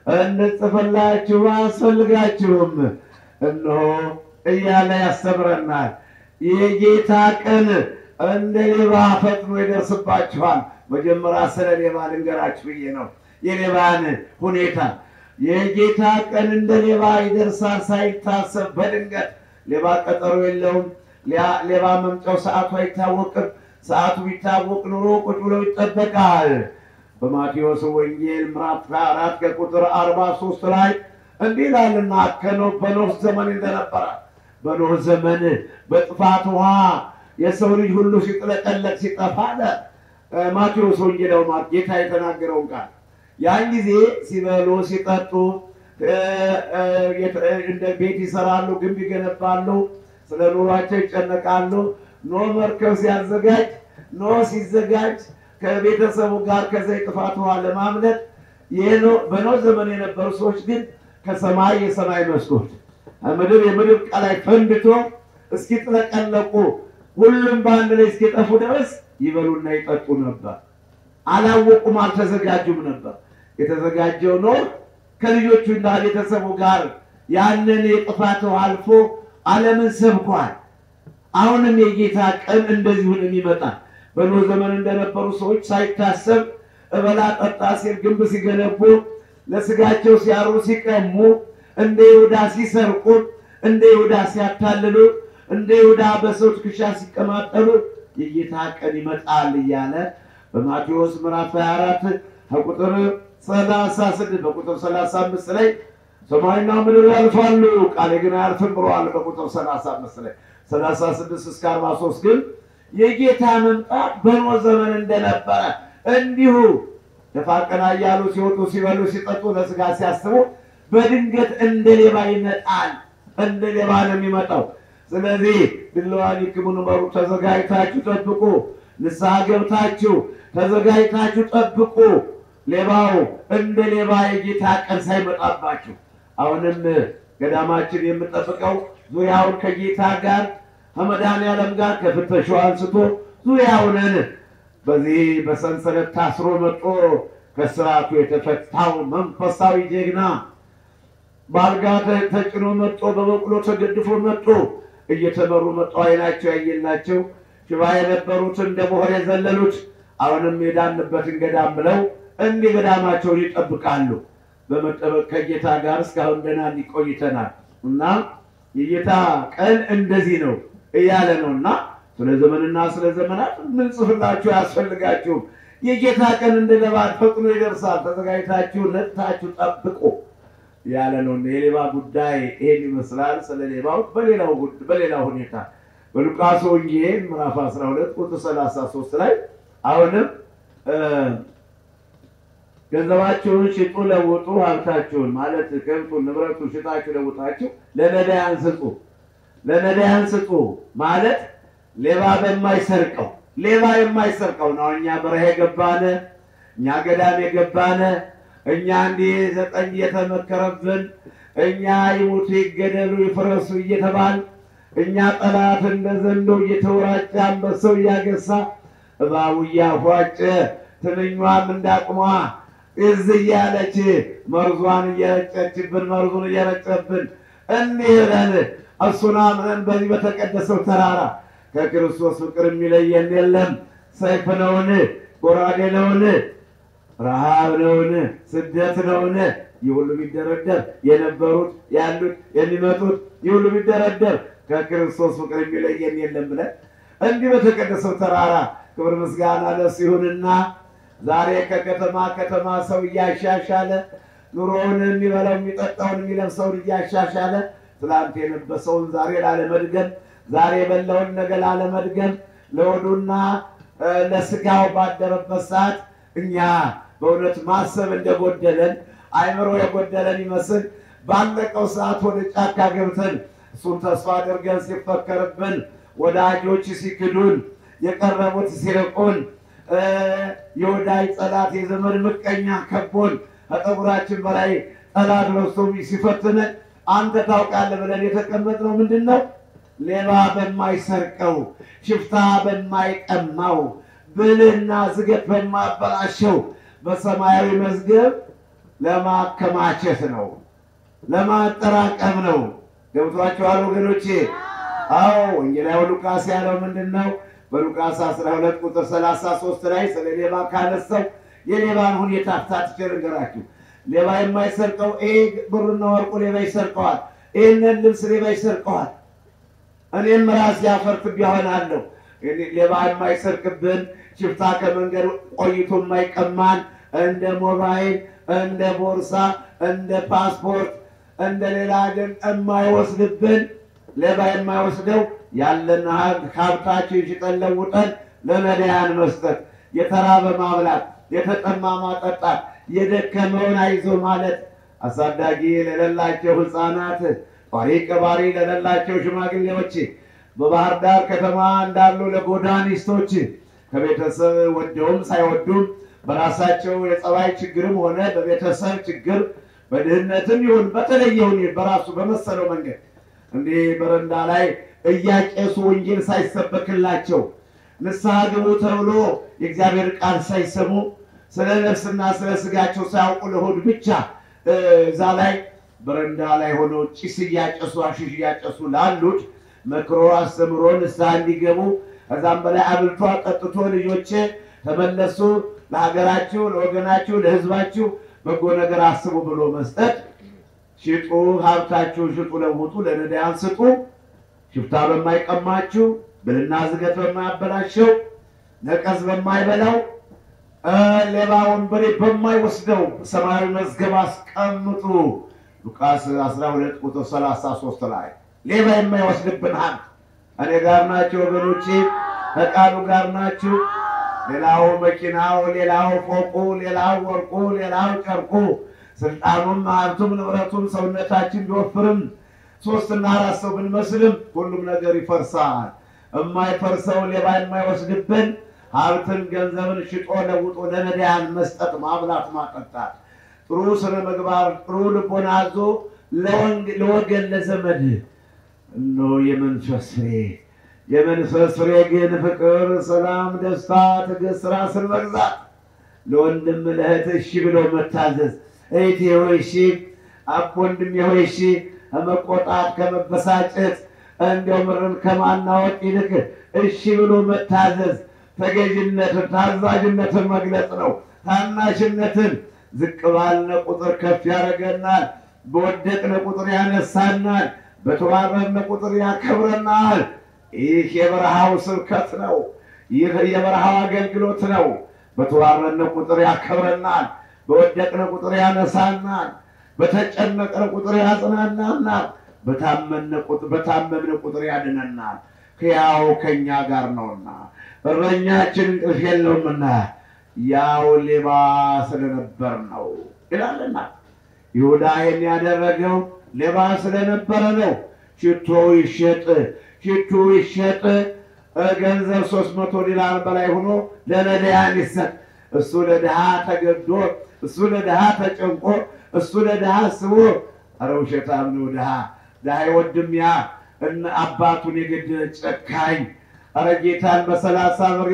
[SPEAKER 2] እንድጽፍላችሁ አያስፈልጋችሁም እነሆ እያለ ያስተምረናል። የጌታ ቀን እንደ ሌባ ፈጥኖ ይደርስባችኋል። መጀመሪያ ስለ ሌባ ልንገራችሁ ብዬ ነው። የሌባን ሁኔታ የጌታ ቀን እንደ ሌባ ይደርሳል ሳይታሰብ በድንገት። ሌባ ቀጠሮ የለውም። ሌባ መምጫው ሰዓቱ አይታወቅም። ሰዓቱ ቢታወቅ ኑሮ ቁጭ ብሎ ይጠበቃል። በማቴዎስ ወንጌል ምዕራፍ አራት ከቁጥር አርባ ሶስት ላይ እንዲህ ይላልና ከኖህ በኖህ ዘመን እንደነበረ በኖህ ዘመን በጥፋት ውሃ የሰው ልጅ ሁሉ ሲጥለቀለቅ ሲጠፋ አለ ማቴዎስ ወንጌላው ማለት ጌታ የተናገረውን ቃል ያን ጊዜ ሲበሉ ሲጠጡ እንደ ቤት ይሰራሉ፣ ግንብ ይገነባሉ፣ ስለ ኑሯቸው ይጨነቃሉ። ኖህ መርከብ ሲያዘጋጅ ኖህ ሲዘጋጅ ከቤተሰቡ ጋር ከዚያ የጥፋት ውሃ ለማምለጥ በኖህ ዘመን የነበሩ ሰዎች ግን ከሰማይ የሰማይ መስኮት ምድር የምድር ቀላይ ፈንድቶ እስኪጥለቀለቁ ሁሉም በአንድ ላይ እስኪጠፉ ድረስ ይበሉና ይጠጡ ነበር። አላወቁም፣ አልተዘጋጁም ነበር። የተዘጋጀው ኖህ ከልጆቹና ቤተሰቡ ጋር ያንን የጥፋት ውሃ አልፎ ዓለምን ሰብኳል። አሁንም የጌታ ቀን እንደዚሁን የሚመጣ በኖህ ዘመን እንደነበሩ ሰዎች ሳይታሰብ እበላ ጠጣ ሲል ግንብ ሲገነቡ ለስጋቸው ሲያሩ ሲቀሙ እንደ ይሁዳ ሲሰርቁ እንደ ይሁዳ ሲያታልሉ እንደ ይሁዳ በሰው ትከሻ ሲቀማጠሉ የጌታ ቀን ይመጣል እያለ በማቴዎስ ምዕራፍ 24 ከቁጥር 36 በቁጥር 35 ላይ ሰማይና ምድር ያልፋሉ ቃሌ ግን አያልፍም ብለዋል። በቁጥር 35 ላይ 36 እስከ 43 ግን የጌታ መምጣት በኖህ ዘመን እንደነበረ እንዲሁ ደፋ ቀና እያሉ ሲወጡ ሲበሉ ሲጠጡ ለስጋ ሲያስቡ በድንገት እንደ ሌባ ይመጣል። እንደ ሌባ ነው የሚመጣው። ስለዚህ ድለዋን ይክሙን በሩ ተዘጋጅታችሁ ጠብቁ። ንስሐ ገብታችሁ ተዘጋጅታችሁ ጠብቁ። ሌባው እንደ ሌባ የጌታ ቀን ሳይመጣባችሁ አሁንም ገዳማችን የምጠብቀው ዙሪያውን ከጌታ ጋር ከመድኃኔዓለም ጋር ከፍተሻው አንስቶ ዙሪያውንን በዚህ በሰንሰለት ታስሮ መጦ ከስርዓቱ የተፈታው መንፈሳዊ ጀግና በአልጋ ተጭኖ መጦ በበቅሎ ተገድፎ መጦ እየተመሩ መጦ አይናቸው ያየላቸው ሽባ የነበሩት እንደ ቦሆር የዘለሉት አሁንም የዳንበትን ገዳም ብለው እንዲህ ገዳማቸውን ይጠብቃሉ። በመጠበቅ ከጌታ ጋር እስካሁን ደህና እንዲቆይተናል እና የጌታ ቀን እንደዚህ ነው እያለ ነው እና ስለ ዘመንና ስለ ዘመናት ምን ጽፍላችሁ አያስፈልጋችሁም። የጌታ ቀን እንደ ለባድ ፈጥኖ ይደርሳል። ተዘጋጅታችሁ ነጥታችሁ ጠብቁ ያለ ነው። የሌባ ጉዳይ ይሄን ይመስላል። ስለ ሌባው በሌላው በሌላ ሁኔታ በሉቃስ ወንጌል ምዕራፍ 12 ቁጥር 33 ላይ አሁንም ገንዘባችሁን ሽጡ ለውጡ፣ ሀብታችሁን ማለት ከብቱን ንብረቱን ሽጣችሁ ለውጣችሁ ለነዳያን ስጡ። ለነዳያን ስጡ ማለት ሌባ በማይሰርቀው ሌባ የማይሰርቀው ነው። እኛ በረሃ የገባነ እኛ ገዳም የገባነ እኛ እንዲህ ዘጠኝ እየተመከረብን እኛ ይሙቱ ይገደሉ ይፍረሱ እየተባል እኛ ጠላት እንደ ዘንዶ እየተወራጨ አንበሳው እያገሳ እባቡ እያፏጨ ትንኟም እንዳቅሟ እዝ እያለች መርዟን እየረጨችብን መርዙን እየረጨብን እንዲህ ብለን እሱን አምነን በዚህ በተቀደሰው ተራራ ከክርስቶስ ፍቅር የሚለየን የለም። ሰይፍ ነውን? ጎራዴ ነውን? ረሃብ ነውን? ስደት ነውን? ይህ ሁሉ ቢደረደር የነበሩት ያሉት የሚመጡት ይህ ሁሉ ቢደረደር ከክርስቶስ ፍቅር የሚለየን የለም ብለን እንዲህ በተቀደሰው ተራራ ክብር ምስጋና ለእሱ ይሁንና ዛሬ ከከተማ ከተማ ሰው እያሻሻለ ኑሮውን የሚበላው የሚጠጣውን የሚለብሰውን እያሻሻለ ትላንት የለበሰውን ዛሬ ላለመድገም ዛሬ የበላውን ነገ ላለመድገም ለሆዱና ለስጋው ባደረበት ሰዓት እኛ በእውነት ማሰብ እንደጎደለን አይምሮ የጎደለን ይመስል ባለቀው ሰዓት ወደ ጫካ ገብተን እሱን ተስፋ አድርገን ሲፈከርብን ወዳጆች ሲክዱን የቀረቡት ሲርቁን የወዳጅ ጠላት የዘመድ ምቀኛ ከቦን ከጠጉራችን በላይ ጠላት በዝቶ ሲፈትነን አንተ ታውቃለህ ብለን የተቀመጥነው ምንድን ነው? ሌባ በማይሰርቀው ሽፍታ በማይቀማው ብልህና ዝገት በማበላሸው በሰማያዊ መዝገብ ለማከማቸት ነው፣ ለማጠራቀም ነው። ገብቷችኋል ወገኖቼ? አዎ ወንጌላዊ ሉቃስ ያለው ምንድን ነው? በሉቃስ 12 ቁጥር 33 ላይ ስለ ሌባ ካነሳው የሌባን ሁኔታ ታትቼ ልንገራችሁ። ሌባ የማይሰርቀው ይሄ ብርና ወርቁ ሌባ ይሰርቀዋል። ይህንን ልብስ ሌባ ይሰርቀዋል። እኔም ራሴ አፈር ትቢያ ሆናለሁ። ሌባ የማይሰርቅብን ሽፍታ ከመንገድ ቆይቶ የማይቀማን እንደ ሞባይል፣ እንደ ቦርሳ፣ እንደ ፓስፖርት፣ እንደ ሌላ ግን የማይወስድብን ሌባ የማይወስደው ያለን ሀብታችን ሽጠን ለውጠን ለነዳያን መስጠት፣ የተራበ ማብላት፣ የተጠማ ማጠጣት፣ የደከመውን አይዞ ማለት፣ አሳዳጊ ለሌላቸው ሕፃናት፣ ጧሪ ቀባሪ ለሌላቸው ሽማግሌዎች፣ በባህር ዳር ከተማ እንዳሉ ለጎዳኒስቶች ከቤተሰብ ወደውም ሳይወዱም በራሳቸው የጸባይ ችግርም ሆነ በቤተሰብ ችግር በድህነትም ይሁን በተለየ ሁኔታ በራሱ በመሰለው መንገድ እንዲህ በረንዳ ላይ እያቄሱ ወንጌል ሳይሰበክላቸው ንስሐ ግቡ ተብሎ የእግዚአብሔር ቃል ሳይሰሙ ስለ ነፍስና ስለ ስጋቸው ሳያውቁ ለሆድ ብቻ እዛ ላይ በረንዳ ላይ ሆነው ጭስ እያጨሱ አሽሽ እያጨሱ ላሉት መክሮ አስተምሮ ንስሐ እንዲገቡ ከዛም በላይ አብልቶ አጠጥቶ ልጆቼ ተመለሱ፣ ለሀገራችሁ፣ ለወገናችሁ፣ ለሕዝባችሁ በጎ ነገር አስቡ ብሎ መስጠት ሽጡ፣ ሀብታችሁን ሽጡ፣ ለውጡ፣ ለነዳያን ስጡ፣ ሽፍታ በማይቀማችሁ ብልና ዝገት በማያበላሸው ነቀዝ በማይበላው ሌባ ወንበሬ በማይወስደው ሰማያዊ መዝገብ አስቀምጡ። ሉቃስ 12 ቁጥር 33 ላይ ሌባ የማይወስድብን ሀብት እኔ ጋር ናቸው ወገኖቼ፣ ከቃሉ ጋር ናችሁ። ሌላው መኪናው፣ ሌላው ፎቁ፣ ሌላው ወርቁ፣ ሌላው ጨርቁ፣ ስልጣኑም፣ ሀብቱም፣ ንብረቱም ሰውነታችን ቢወፍርም ሶስትና አራት ሰው ብንመስልም ሁሉም ነገር ይፈርሳል። የማይፈርሰው ሌባ የማይወስድብን ሀብትን ገንዘብን ሽጦ ለውጦ ለነዳያን መስጠት፣ ማብላት፣ ማጠጣት፣ ጥሩ ስነ ምግባር፣ ጥሩ ልቦና አዞ ለወገን ለዘመድ እነሆ የመንፈስ ፍሬ የመንፈስ ፍሬ ግን ፍቅር፣ ሰላም፣ ደስታ፣ ትዕግስት፣ ራስን መግዛት፣ ለወንድም ለእህት እሺ ብሎ መታዘዝ። እህቴ ሆይ እሺ፣ አብ ወንድሜ ሆይ እሺ፣ ከመቆጣት ከመበሳጨት እንዲያው ምርን ከማናወጥ ይልቅ እሺ ብሎ መታዘዝ ተገዥነትን ታዛዥነትን መግለጽ ነው። ታናሽነትን ዝቅ ባልነ ቁጥር ከፍ ያደርገናል። በወደቅነ ቁጥር ያነሳናል። በተዋረድነ ቁጥር ያከብረናል። ይህ የበረሃው ስብከት ነው። ይህ የበረሃው አገልግሎት ነው። በተዋረድነ ቁጥር ያከብረናል። በወደቅነ ቁጥር ያነሳናል። በተጨነቅነ ቁጥር ያጽናናናል። በታመምነ ቁጥር ያድነናል። ሕያው ከእኛ ጋር ነውና እረኛችን እንቅልፍ የለውምና ያው ሌባ ስለነበር ነው ይላልና ይሁዳ ይህን ያደረገው ሌባ ስለነበረ ነው። ሽቶ ይሸጥ ሽቱ ይሸጥ ገንዘብ ሶስት መቶ ዲናር በላይ ሆኖ ለነዳያን ይሰጥ። እሱ ለድሃ ተገዶ እሱ ለድሃ ተጨንቆ እሱ ለድሃ ስቦ ኧረ ውሸታም ነው ድሃ ድሃ ይወድም ያ እነ አባቱን የገደለ ጨካኝ ኧረ ጌታን በሰላሳ ብር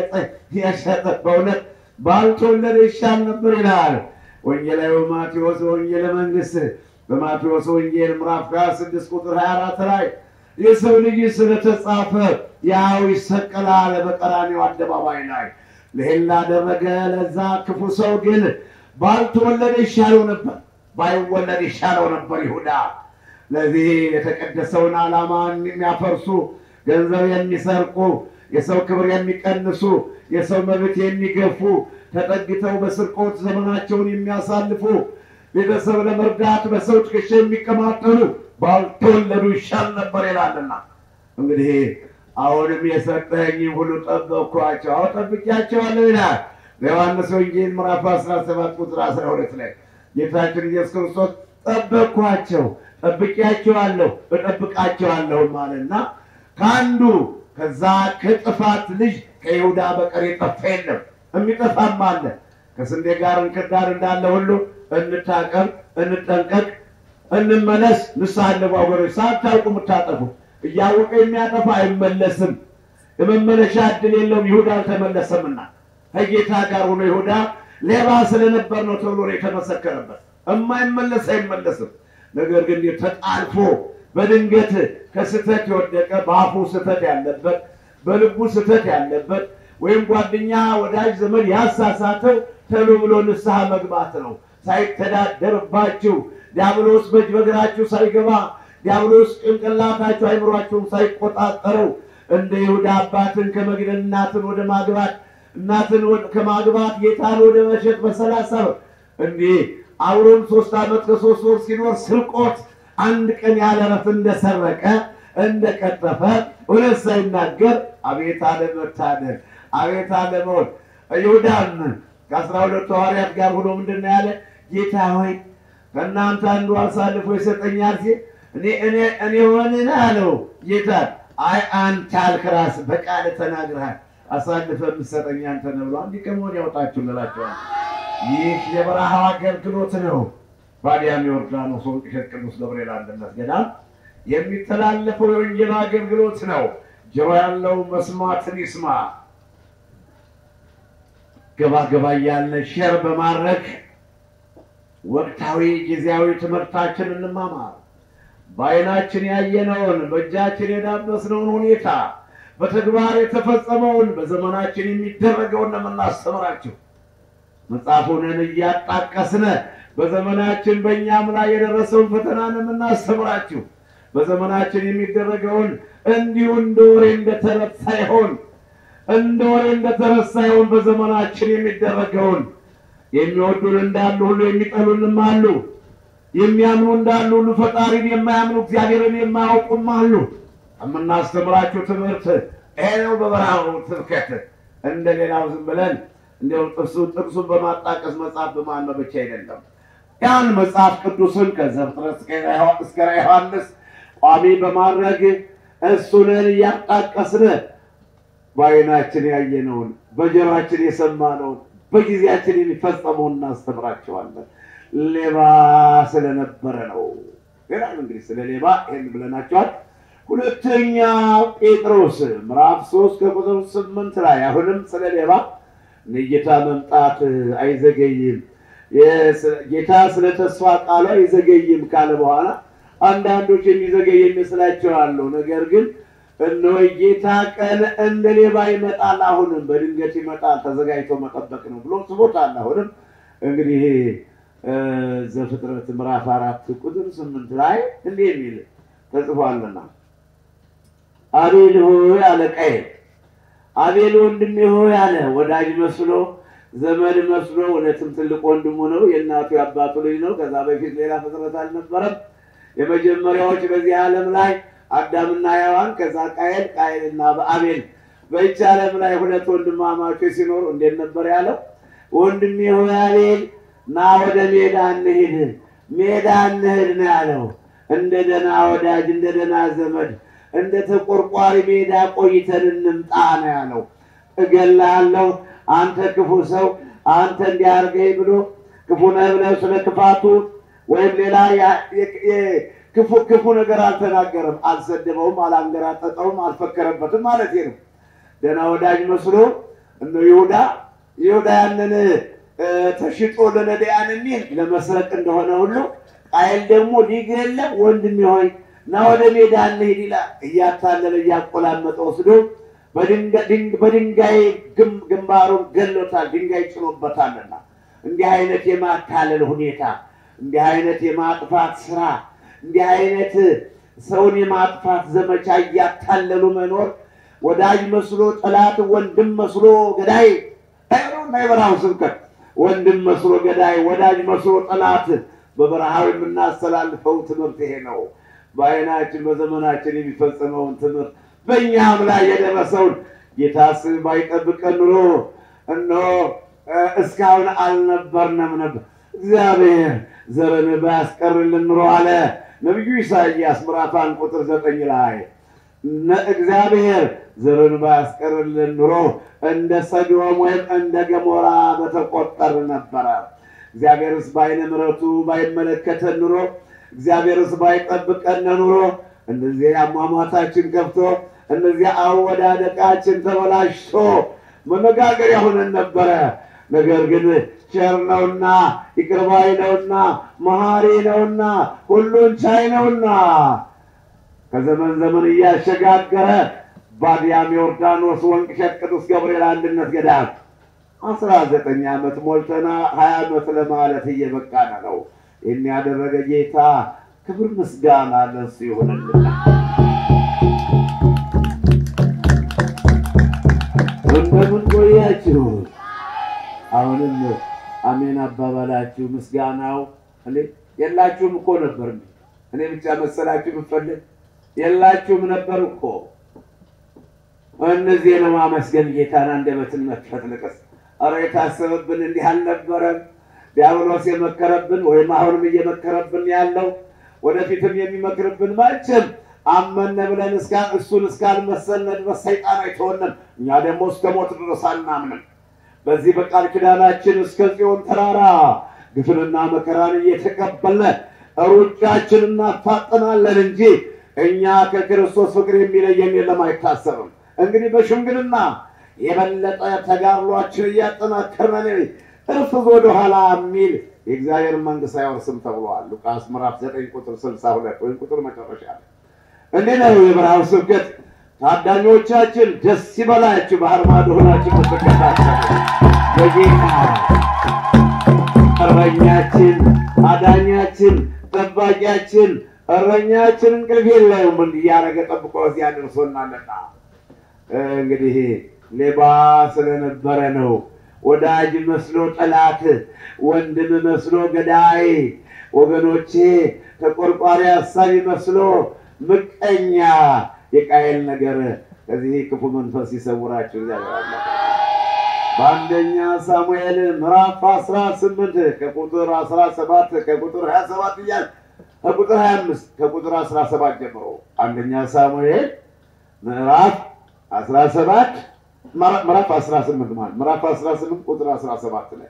[SPEAKER 2] የሸጠ በእውነት ባልተወለደ ይሻል ነበር ይላል ወንጌላዊ ማቴዎስ ወንጌለ መንግሥት በማቴዎስ ወንጌል ምዕራፍ 26 ቁጥር 24 ላይ የሰው ልጅ ስለተጻፈ ያው ይሰቀላል በቀራንዮ አደባባይ ላይ ይህን ላደረገ ለዛ ክፉ ሰው ግን ባልተወለደ ይሻለው ነበር፣ ባይወለድ ይሻለው ነበር ይሁዳ። ለዚህ የተቀደሰውን ዓላማ የሚያፈርሱ ገንዘብ የሚሰርቁ የሰው ክብር የሚቀንሱ የሰው መብት የሚገፉ ተጠግተው በስርቆት ዘመናቸውን የሚያሳልፉ ቤተሰብ ለመርዳት በሰው ትከሻ የሚቀማጠሉ ባልተወለዱ ይሻል ነበር ይላልና እንግዲህ አሁንም የሰጠኝ ሁሉ ጠበቅኳቸው፣ አሁ ጠብቂያቸዋለሁ ይላል በዮሐንስ ወንጌል ምዕራፍ 17 ቁጥር 12 ላይ ጌታችን ኢየሱስ ክርስቶስ ጠበቅኳቸው፣ ጠብቂያቸዋለሁ፣ እጠብቃቸዋለሁ ማለትና ከአንዱ ከዛ ከጥፋት ልጅ ከይሁዳ በቀር የጠፋ የለም። የሚጠፋም አለ። ከስንዴ ጋር እንክርዳድ እንዳለ ሁሉ እንታቀብ፣ እንጠንቀቅ፣ እንመለስ። ንስሐ አለቡ ወገኖች፣ ሳታውቁ የምታጠፉት እያወቀ የሚያጠፋ አይመለስም። የመመለሻ እድል የለውም። ይሁዳ አልተመለሰምና ከጌታ ጋር ሆኖ ይሁዳ ሌባ ስለነበር ነው ተብሎ ነው የተመሰከረበት። የማይመለስ አይመለስም። ነገር ግን ተጣልፎ በድንገት ከስህተት የወደቀ በአፉ ስህተት ያለበት በልቡ ስህተት ያለበት ወይም ጓደኛ ወዳጅ ዘመድ ያሳሳተው ተሎ ብሎ ንስሐ መግባት ነው። ሳይተዳደርባችሁ ዲያብሎስ በእጅ በእግራችሁ ሳይገባ ዲያብሎስ ጭንቅላታችሁ አይምሯችሁን ሳይቆጣጠረው እንደ ይሁዳ አባትን ከመግደል እናትን ወደ ማግባት እናትን ከማግባት ጌታን ወደ መሸጥ በሰላሳ ብር እንዲህ አብሮም ሶስት ዓመት ከሶስት ወር ሲኖር ስርቆት አንድ ቀን ያለ እረፍት እንደሰረቀ እንደቀጠፈ እውነት ሳይናገር አቤት አለመታደል፣ አቤት አለመሆን። ይሁዳን ከአስራ ሁለቱ ሐዋርያት ጋር ሆኖ ምንድን ነው ያለ? ጌታ ሆይ ከእናንተ አንዱ አሳልፎ ይሰጠኛል ሲል እኔ እኔ እኔ ሆንን አለው ጌታ። አይ አንተ አልክ ራስህ በቃል ተናግረሃል። አሳልፈ የምትሰጠኝ አንተ ነህ ብሎ አንድ ቀን ወዲያ ያውጣችሁ እንላቸዋል። ይህ የበረሃው አገልግሎት ነው። ባዲያም ዮርዳኖስ ወንቅሸት ቅዱስ ገብርኤል አንድነት ገዳም የሚተላለፈው የወንጌል አገልግሎት ነው። ጆሮ ያለው መስማትን ይስማ። ገባ ገባ እያለ ሼር በማድረግ ወቅታዊ ጊዜያዊ ትምህርታችን እንማማር። በዓይናችን ያየነውን በእጃችን የዳበስነውን ሁኔታ በተግባር የተፈጸመውን በዘመናችን የሚደረገውን ነው የምናስተምራችሁ። መጽሐፉንን እያጣቀስነ በዘመናችን በእኛም ላይ የደረሰውን ፈተና ነው የምናስተምራችሁ። በዘመናችን የሚደረገውን እንዲሁ እንደ ወሬ እንደተረት ሳይሆን እንደ ወሬ እንደተረት ሳይሆን በዘመናችን የሚደረገውን የሚወዱን እንዳሉ ሁሉ የሚጠሉንም አሉ። የሚያምኑ እንዳሉ ሁሉ ፈጣሪን የማያምኑ እግዚአብሔርን የማያውቁም አሉ። የምናስተምራችሁ ትምህርት ይሄ ነው። በበረሃው ስብከት እንደ ሌላው ዝም ብለን እንዲያው ጥርሱ ጥርሱን በማጣቀስ መጽሐፍ በማንበብ ብቻ አይደለም። ያን መጽሐፍ ቅዱስን ከዘፍጥረት እስከ ራዕየ ዮሐንስ ቋሚ በማድረግ እሱንን እያጣቀስን በዓይናችን ያየነውን በጆሯችን የሰማነውን በጊዜያችን የሚፈጸመውን እናስተምራቸዋለን። ሌባ ስለነበረ ነው ይላል። እንግዲህ ስለ ሌባ ይህን ብለናቸዋል። ሁለተኛ ጴጥሮስ ምዕራፍ ሶስት ከቁጥር ስምንት ላይ አሁንም ስለ ሌባ የጌታ መምጣት አይዘገይም፣ ጌታ ስለ ተስፋ ቃሉ አይዘገይም ካለ በኋላ አንዳንዶች የሚዘገይ ይመስላቸዋል። ነገር ግን እነሆ ጌታ ቀን እንደ ሌባ ይመጣል፣ አሁንም በድንገት ይመጣል፣ ተዘጋጅቶ መጠበቅ ነው ብሎ ስቦታል። አሁንም እንግዲህ ዘፍጥረት ምዕራፍ አራት ቁጥር ስምንት ላይ እንዲህ የሚል ተጽፏልና አቤል ሆይ አለ ቃየል። አቤል ወንድሜ ሆይ አለ። ወዳጅ መስሎ ዘመድ መስሎ እውነትም ትልቅ ወንድሙ ነው። የእናቱ የአባቱ ልጅ ነው። ከዛ በፊት ሌላ ፍጥረት አልነበረም። የመጀመሪያዎች በዚህ ዓለም ላይ አዳምና ሔዋን፣ ከዛ ቃየል፣ ቃየልና አቤል። በይች ዓለም ላይ ሁለት ወንድማማቾች ሲኖሩ እንዴት ነበር ያለው? ወንድሜ ሆይ አቤል ና ወደ ሜዳ እንሂድ፣ ሜዳ እንሂድ ነው ያለው። እንደ ደህና ወዳጅ እንደ ደህና ዘመድ እንደ ተቆርቋሪ ሜዳ ቆይተን እንምጣ ነው ያለው። እገላለሁ አንተ ክፉ ሰው አንተ እንዲያርገኝ ብሎ ክፉ ነህ ብለህ ስለ ክፋቱ ወይም ሌላ ክፉ ክፉ ነገር አልተናገረም፣ አልሰደበውም፣ አላንገራጠጠውም፣ አልፈከረበትም ማለት ነው። ደህና ወዳጅ መስሎ እነ ይሁዳ ይሁዳ ያንን ተሽጦ ለነዳያን የሚል ለመስረቅ እንደሆነ ሁሉ ቃየል ደግሞ ሊገለም ወንድሜ ሆይ ና ወደ ሜዳ እንሂድ ይላል። እያታለለ እያቆላመጠ ወስዶ በድንጋይ ግንባሩን ገሎታል። ድንጋይ ጭኖበታልና እንዲህ አይነት የማታለል ሁኔታ፣ እንዲህ አይነት የማጥፋት ስራ፣ እንዲህ አይነት ሰውን የማጥፋት ዘመቻ እያታለሉ መኖር ወዳጅ መስሎ ጠላት፣ ወንድም መስሎ ገዳይ እና የበረሃው ስብከት ወንድም መስሎ ገዳይ፣ ወዳጅ መስሎ ጠላት በበረሃው የምናስተላልፈው ትምህርት ይሄ ነው። በዓይናችን በዘመናችን የሚፈጸመውን ትምህርት በእኛም ላይ የደረሰውን ጌታስ ባይጠብቀን ኑሮ እነሆ እስካሁን አልነበርንም ነበር። እግዚአብሔር ዘርን ባያስቀርልን ኑሮ አለ ነቢዩ ኢሳይያስ ምዕራፍ አንድ ቁጥር ዘጠኝ ላይ እግዚአብሔር ዘርን ባያስቀርልን ኑሮ እንደ ሰዶም ወይም እንደ ገሞራ በተቆጠር ነበረ። እግዚአብሔርስ በዓይነ ምሕረቱ ባይመለከተን ኑሮ እግዚአብሔርስ ባይጠብቀን ኑሮ እነዚህ አሟሟታችን ከፍቶ እነዚህ አወዳደቃችን ተበላሽቶ መነጋገሪያ ሆነን ነበረ። ነገር ግን ቸር ነውና ይቅር ባይ ነውና መሐሪ ነውና ሁሉን ቻይ ነውና ከዘመን ዘመን እያሸጋገረ ባዲያም ዮርዳኖስ ወንቅሸት ቅዱስ ገብርኤል አንድነት ገዳም አስራ ዘጠኝ ዓመት ሞልተና ሀያ ዓመት ለማለት እየበቃን ነው። ይህን ያደረገ ጌታ ክብር ምስጋና ለእሱ ይሆንልና እንደምን ቆያችሁ? አሁንም አሜን አባባላችሁ ምስጋናው እንዴ የላችሁም እኮ ነበር። እኔ ብቻ መሰላችሁ ብፈልግ የላችሁም ነበር እኮ። እነዚህ ለማመስገን ጌታን አንደበትን መክፈት ልቅስ። ኧረ የታሰበብን እንዲህ አልነበረም። ዲያብሎስ የመከረብን ወይም አሁንም እየመከረብን ያለው ወደፊትም የሚመክርብን መቼም አመነ ብለን እስካ- እሱን እስካልመሰልነ ድረስ ሰይጣን አይተወንም። እኛ ደግሞ እስከ ሞት ድረስ አናምንም። በዚህ በቃል ኪዳናችን እስከ ጽዮን ተራራ ግፍንና መከራን እየተቀበልነ ሩጫችን እናፋጥናለን እንጂ እኛ ከክርስቶስ ፍቅር የሚለየን የለም፣ አይታሰብም። እንግዲህ በሽምግልና የበለጠ ተጋድሏችን እያጠናከርን እርፍ ወደ ኋላ የሚል የእግዚአብሔር መንግሥት አይወርስም ተብሏል። ሉቃስ ምዕራፍ 9 ቁጥር 62 ወይም ቁጥር መጨረሻ ላይ እንዲህ ነው የብርሃን ስብከት። ታዳሚዎቻችን ደስ ይበላችሁ፣ ባህር ማዶ ሆናችሁ ምትከታተሉ በጌታ እረኛችን፣ አዳኛችን፣ ጠባቂያችን፣ እረኛችን እንቅልፍ የለውም እንዲህ እያደረገ ጠብቆ እዚህ አድርሶናልና እንግዲህ ሌባ ስለነበረ ነው ወዳጅ መስሎ ጠላት፣ ወንድም መስሎ ገዳይ፣ ወገኖቼ ተቆርቋሪ አሳቢ መስሎ ምቀኛ የቃየል ነገር ከዚህ ክፉ መንፈስ ይሰውራችሁ። እግዚአብሔር አምላክ በአንደኛ ሳሙኤል ምዕራፍ 18 ከቁጥር 17 ከቁጥር 27 እያል ከቁጥር 25 ከቁጥር 17 ጀምሮ አንደኛ ሳሙኤል ምዕራፍ 17 ምዕራፍ 18 ማለት ምዕራፍ 18 ቁጥር 17 ላይ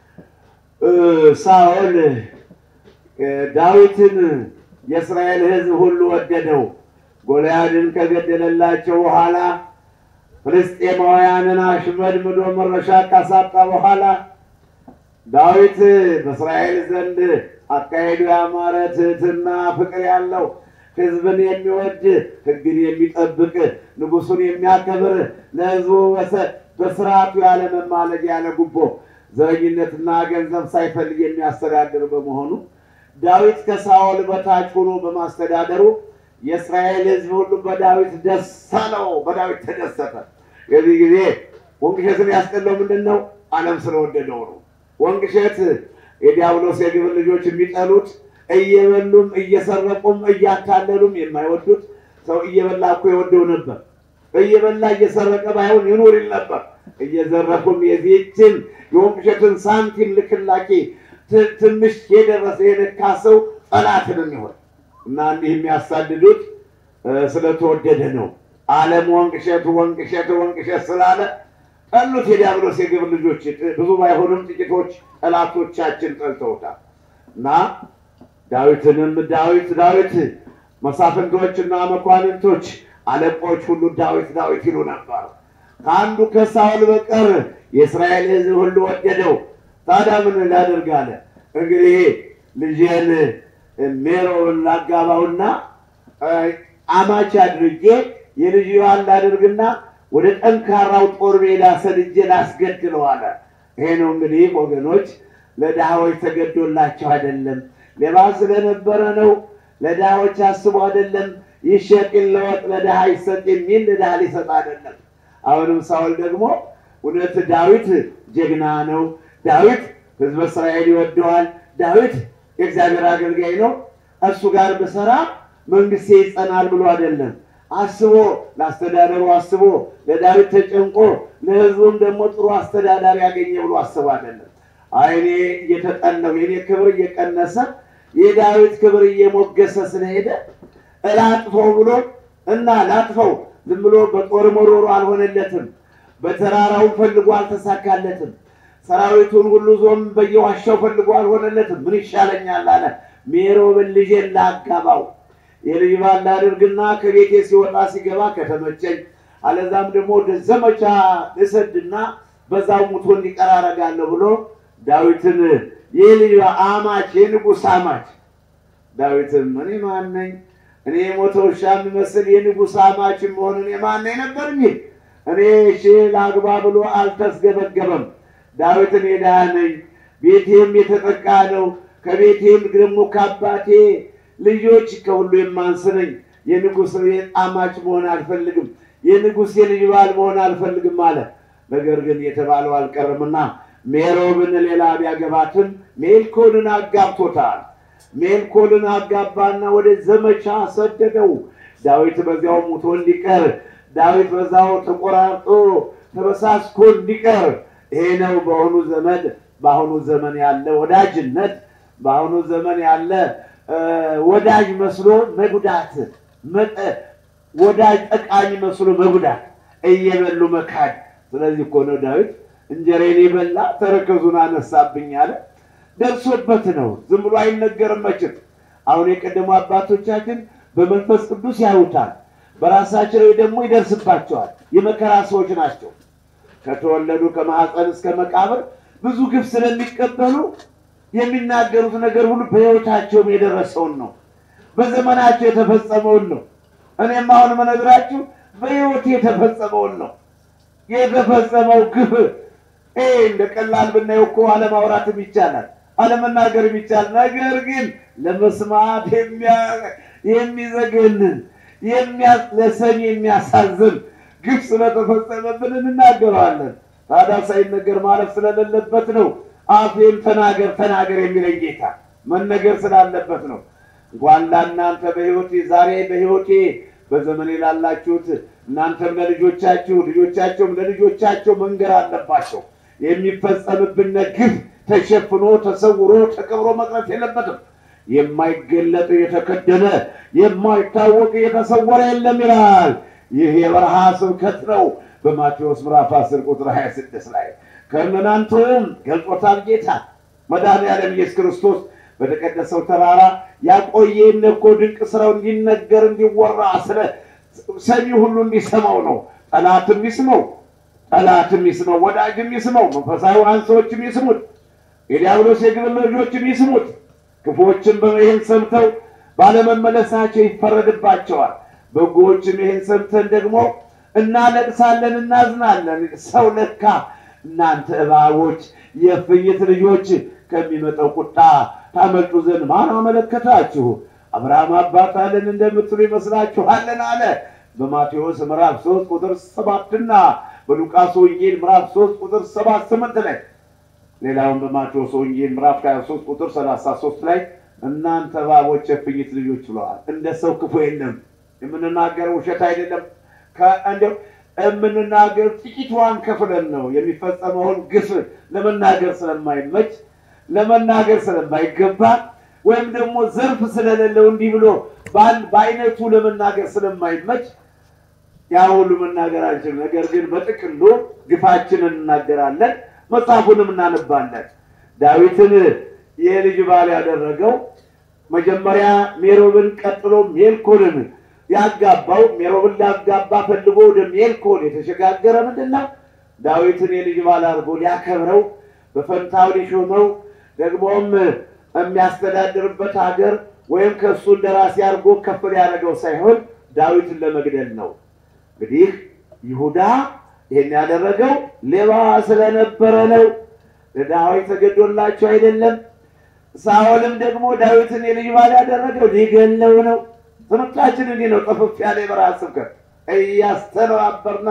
[SPEAKER 2] እ ሳኦል እ ዳዊትን የእስራኤል ሕዝብ ሁሉ ወደደው። ጎልያድን ከገደለላቸው በኋላ ፍልስጤማውያንን አሽመድምዶ መረሻ ካሳጣ በኋላ ዳዊት በእስራኤል ዘንድ አካሄዱ ያማረ ትሕትና ፍቅር ያለው ሕዝብን የሚወድ ሕግን የሚጠብቅ ንጉሡን የሚያከብር ለሕዝቡ በሰ- በስርዓቱ ያለ መማለድ ያለ ጉቦ ዘረኝነትና ገንዘብ ሳይፈልግ የሚያስተዳድር በመሆኑ ዳዊት ከሳኦል በታች ሆኖ በማስተዳደሩ የእስራኤል ሕዝብ ሁሉ በዳዊት ደስ አለው፣ በዳዊት ተደሰተ። የዚህ ጊዜ ወንቅሸትን ያስጠላው ምንድን ነው? ዓለም ስለወደደው ነው። ወንቅሸት የዲያብሎስ የግብር ልጆች የሚጠሉት እየበሉም እየሰረቁም እያታለሉም የማይወዱት ሰው እየበላ እኮ የወደው ነበር። እየበላ እየሰረቀ ባይሆን ይኑር ይል ነበር። እየዘረፉም የዚህችን የወንቅሸትን ሳንቲም ልክላኪ ት- ትንሽ የደረሰ የነካ ሰው ጠላትንም ይሆን እና እንዲህ የሚያሳድዱት እ፣ ስለተወደደ ነው። ዓለም ወንቅሸት ወንቅሸት ወንቅሸት ስላለ ጠሉት። የዲያብሎስ የግብር ልጆች ብዙ ባይሆንም ጥቂቶች ጠላቶቻችን ጠልተውታል እና ዳዊትንም ዳዊት ዳዊት መሳፍንቶችና መኳንንቶች አለቆች ሁሉ ዳዊት ዳዊት ይሉ ነበር። ከአንዱ ከሳውል በቀር የእስራኤል ሕዝብ ሁሉ ወደደው። ታዲያ ምን ላደርግ አለ? እንግዲህ ልጄን ሜሮን ላጋባውና እ፣ አማች አድርጌ የልጅ ባል ላደርግና ወደ ጠንካራው ጦር ሜዳ ሰድጄ ላስገድለው አለ። ይሄ ነው እንግዲህ ወገኖች፣ ለድሃዎች ተገዶላቸው አይደለም፣ ሌባ ስለነበረ ነው። ለድሃዎች አስቦ አይደለም። ይሸጥ ይለወጥ ለድሃ ይሰጥ የሚል ለድሃ ሊሰጥ አይደለም። አሁንም ሳውል ደግሞ እውነት ዳዊት ጀግና ነው፣ ዳዊት ሕዝበ እስራኤል ይወደዋል፣ ዳዊት የእግዚአብሔር አገልጋይ ነው፣ እሱ ጋር ብሰራ መንግስቴ ይጸናል ብሎ አይደለም አስቦ ለአስተዳደሩ አስቦ ለዳዊት ተጨንቆ ለሕዝቡም ደግሞ ጥሩ አስተዳዳሪ ያገኘ ብሎ አስቦ አይደለም። አይኔ እየተጠናው የኔ ክብር እየቀነሰ የዳዊት ክብር እየሞገሰ ስለሄደ እላጥፈው ብሎ እና ላጥፈው ዝም ብሎ በጦር መሮሮ አልሆነለትም። በተራራው ፈልጎ አልተሳካለትም። ሰራዊቱን ሁሉ ዞም በየዋሻው ፈልጎ አልሆነለትም። ምን ይሻለኛል አለ። ሜሮብን ልጄን ላጋባው የልጅ ባል ላድርግና ከቤቴ ሲወጣ ሲገባ ከተመቸኝ፣ አለዛም ደግሞ ወደ ዘመቻ ልሰድና በዛው ሙቶ እንዲቀር አደርጋለሁ ብሎ ዳዊትን የልጅ አማች የንጉሥ አማች ዳዊትም እኔ ማን ነኝ? እኔ የሞተ ውሻ የሚመስል የንጉሥ አማች መሆን እኔ ማን ነኝ ነበር የሚል እኔ እሺ ላግባ ብሎ አልተስገበገበም። ዳዊት እኔ ድሃ ነኝ፣ ቤቴም የተጠቃ ነው። ከቤቴም ደግሞ ከአባቴ ልጆች ከሁሉ የማንስ ነኝ። የንጉሥ አማች መሆን አልፈልግም፣ የንጉሥ የልጅ ባል መሆን አልፈልግም አለ። ነገር ግን የተባለው አልቀርምና ሜሮብን ሌላ ቢያገባትም ሜልኮልን አጋብቶታል። ሜልኮልን አጋባና ወደ ዘመቻ ሰደደው። ዳዊት በዚያው ሙቶ እንዲቀር፣ ዳዊት በዛው ተቆራርጦ ተበሳስኮ እንዲቀር። ይሄ ነው በአሁኑ ዘመን በአሁኑ ዘመን ያለ ወዳጅነት፣ በአሁኑ ዘመን ያለ እ ወዳጅ መስሎ መጉዳት መጠ- ወዳጅ ጠቃሚ መስሎ መጉዳት፣ እየበሉ መካድ። ስለዚህ እኮ ነው ዳዊት እንጀራዬን የበላ ተረከዙን አነሳብኝ አለ። ደርሶበት ነው። ዝም ብሎ አይነገርም መቼም። አሁን የቀደሙ አባቶቻችን በመንፈስ ቅዱስ ያዩታል፣ በራሳቸው ላይ ደግሞ ይደርስባቸዋል። የመከራ ሰዎች ናቸው። ከተወለዱ ከማህፀን እስከ መቃብር ብዙ ግፍ ስለሚቀበሉ የሚናገሩት ነገር ሁሉ በሕይወታቸውም የደረሰውን ነው፣ በዘመናቸው የተፈጸመውን ነው። እኔም አሁን መነግራችሁ በሕይወት የተፈጸመውን ነው። የተፈጸመው ግፍ ይሄ እንደ ቀላል ብናየው እኮ አለማውራትም ይቻላል፣ አለመናገርም ይቻላል። ነገር ግን ለመስማት የሚያ- የሚዘገንን የሚያ- ለሰሚ የሚያሳዝን ግፍ ስለተፈጸመብን እንናገረዋለን። ታዲያ ሳይነገር ማለፍ ስለሌለበት ነው አፌን ተናገር ተናገር የሚለኝ ጌታ መነገር ስላለበት ነው። እንኳን ለእናንተ በሕይወቴ ዛሬ በሕይወቴ በዘመኔ ላላችሁት እናንተም ለልጆቻችሁ ልጆቻቸውም ለልጆቻቸው መንገር አለባቸው። የሚፈጸምብን ግፍ ተሸፍኖ ተሰውሮ ተቀብሮ መቅረት የለበትም። የማይገለጥ የተከደነ የማይታወቅ የተሰወረ የለም ይላል። ይህ የበረሃ ስብከት ነው። በማቴዎስ ምዕራፍ 10 ቁጥር 26 ላይ ከእናንተም ገልጾታል ጌታ መድኃኔዓለም ኢየሱስ ክርስቶስ በተቀደሰው ተራራ ያቆየን እኮ ድንቅ ስራው እንዲነገር እንዲወራ ስለ ሰሚ ሁሉ እንዲሰማው ነው። ጠላትም ይስመው፣ ጠላትም ይስመው፣ ወዳጅም ይስመው፣ መንፈሳዊያን ሰዎችም ይስሙት፣ የዲያብሎስ የግብር ልጆችም ይስሙት። ክፉዎችም ይህን ሰምተው ባለመመለሳቸው ይፈረድባቸዋል። በጎዎችም ይህን ሰምተን ደግሞ እናለቅሳለን፣ እናዝናለን። ሰው ለካ እናንተ እባቦች የእፉኝት ልጆች ከሚመጣው ቁጣ ታመልጡ ዘንድ ማን አመለከታችሁ? አብርሃም አባት አለን እንደምትሉ ይመስላችኋልን? አለ በማቴዎስ ምዕራፍ ሶስት ቁጥር ሰባትና በሉቃስ ወንጌል ምዕራፍ ሶስት ቁጥር ሰባት ስምንት ላይ ሌላውን በማቴዎስ ወንጌል ምዕራፍ 23 ቁጥር 33 ላይ እናንተ እባቦች የእፉኝት ልጆች ብለዋል። እንደ ሰው ክፉ የለም። የምንናገረው ውሸት አይደለም። ከእንዲያው የምንናገር ጥቂቷን ከፍለን ነው የሚፈጸመውን ግፍ ለመናገር ስለማይመች ለመናገር ስለማይገባ ወይም ደግሞ ዘርፍ ስለሌለው እንዲህ ብሎ በአንድ በአይነቱ ለመናገር ስለማይመች ያ ሁሉ መናገር አንችልም። ነገር ግን በጥቅሉ ግፋችንን እናገራለን፣ መጽሐፉንም እናነባለን። ዳዊትን የልጅ ባል ያደረገው መጀመሪያ ሜሮብን ቀጥሎ ሜልኮልን ያጋባው ሜሮብን ሊያጋባ ፈልጎ ወደ ሜልኮል የተሸጋገረ ምንድን ነው? ዳዊትን የልጅ ባል አድርጎ ሊያከብረው በፈንታው ሊሾመው ደግሞም የሚያስተዳድርበት ሀገር ወይም ከእሱ እንደራሴ አድርጎ ከፍ ሊያደርገው ሳይሆን ዳዊትን ለመግደል ነው። እንግዲህ ይሁዳ ይህን ያደረገው ሌባ ስለነበረ ነው። ለዳዊት ተገዶላቸው አይደለም። ሳኦልም ደግሞ ዳዊትን የልጅ ባል ያደረገው ሊገለው ነው። ትምህርታችን እንዲህ ነው። ጠፍፍ ያለ የበረሃ ስብከት እያስተነባበርና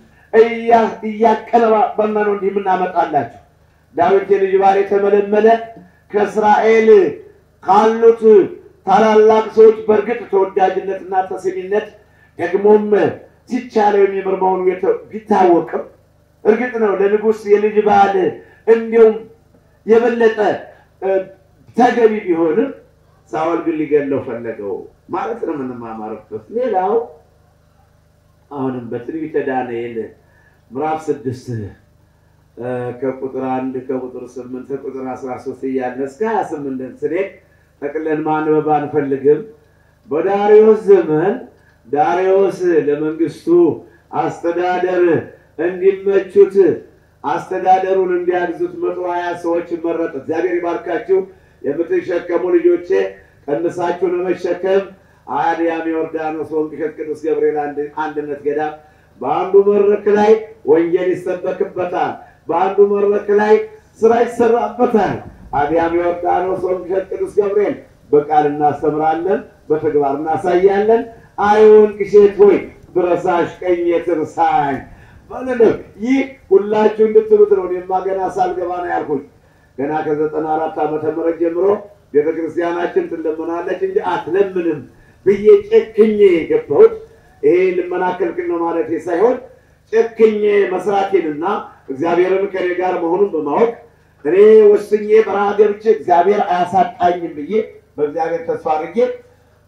[SPEAKER 2] እያቀነባበርና ነው እንዲህ የምናመጣላችሁ። ዳዊት የልጅ ባል የተመለመለ ከእስራኤል ካሉት ታላላቅ ሰዎች በእርግጥ ተወዳጅነትና ተሰሚነት ደግሞም ሲቻለው የሚምር መሆኑ ቢታወቅም እርግጥ ነው ለንጉሥ የልጅ ባል እንዲሁም የበለጠ ተገቢ ቢሆንም ሳኦል ግን ሊገለው ፈለገው ማለት ነው የምንማማርበት። ሌላው አሁንም በትንቢተ ዳንኤል ምዕራፍ ስድስት ከቁጥር አንድ ከቁጥር ስምንት ከቁጥር አስራ ሶስት እያልን እስከ ሀያ ስምንት ስንሄድ ጠቅለን ማንበብ አንፈልግም። በዳሪዮስ ዘመን ዳሪዮስ ለመንግስቱ አስተዳደር እንዲመቹት አስተዳደሩን እንዲያግዙት መቶ ሀያ ሰዎች መረጠ። እግዚአብሔር ይባርካችሁ። የምትሸከሙ ልጆቼ ቀንሳችሁ ለመሸከም አድያም ዮርዳኖስ ወንቅ እሸት ቅዱስ ገብርኤል አንድነት ገዳም በአንዱ መድረክ ላይ ወንጌል ይሰበክበታል። በአንዱ መድረክ ላይ ስራ ይሰራበታል። አዲያም ዮርዳኖስ ወንቅ እሸት ቅዱስ ገብርኤል በቃል እናስተምራለን፣ በተግባር እናሳያለን። አይ ወንቅ እሸት ሆይ ብረሳሽ ቀኜ ትርሳኝ ማለት ነው። ይህ ሁላችሁ እንድትሉት ነው። እኔማ ገና ሳልገባ ነው ያልኩኝ። ገና ከዘጠና አራት ዓመተ ምህረት ጀምሮ ቤተ ክርስቲያናችን ትለምናለች እንጂ አትለምንም ብዬ ጨክኜ የገባሁት ይሄ ልመና ክልክል ነው ማለት ሳይሆን ጨክኜ መስራቴንና እግዚአብሔርን ከኔ ጋር መሆኑን በማወቅ እኔ ወስኜ በረሃ ገብቼ እግዚአብሔር አያሳጣኝም ብዬ በእግዚአብሔር ተስፋ አድርጌ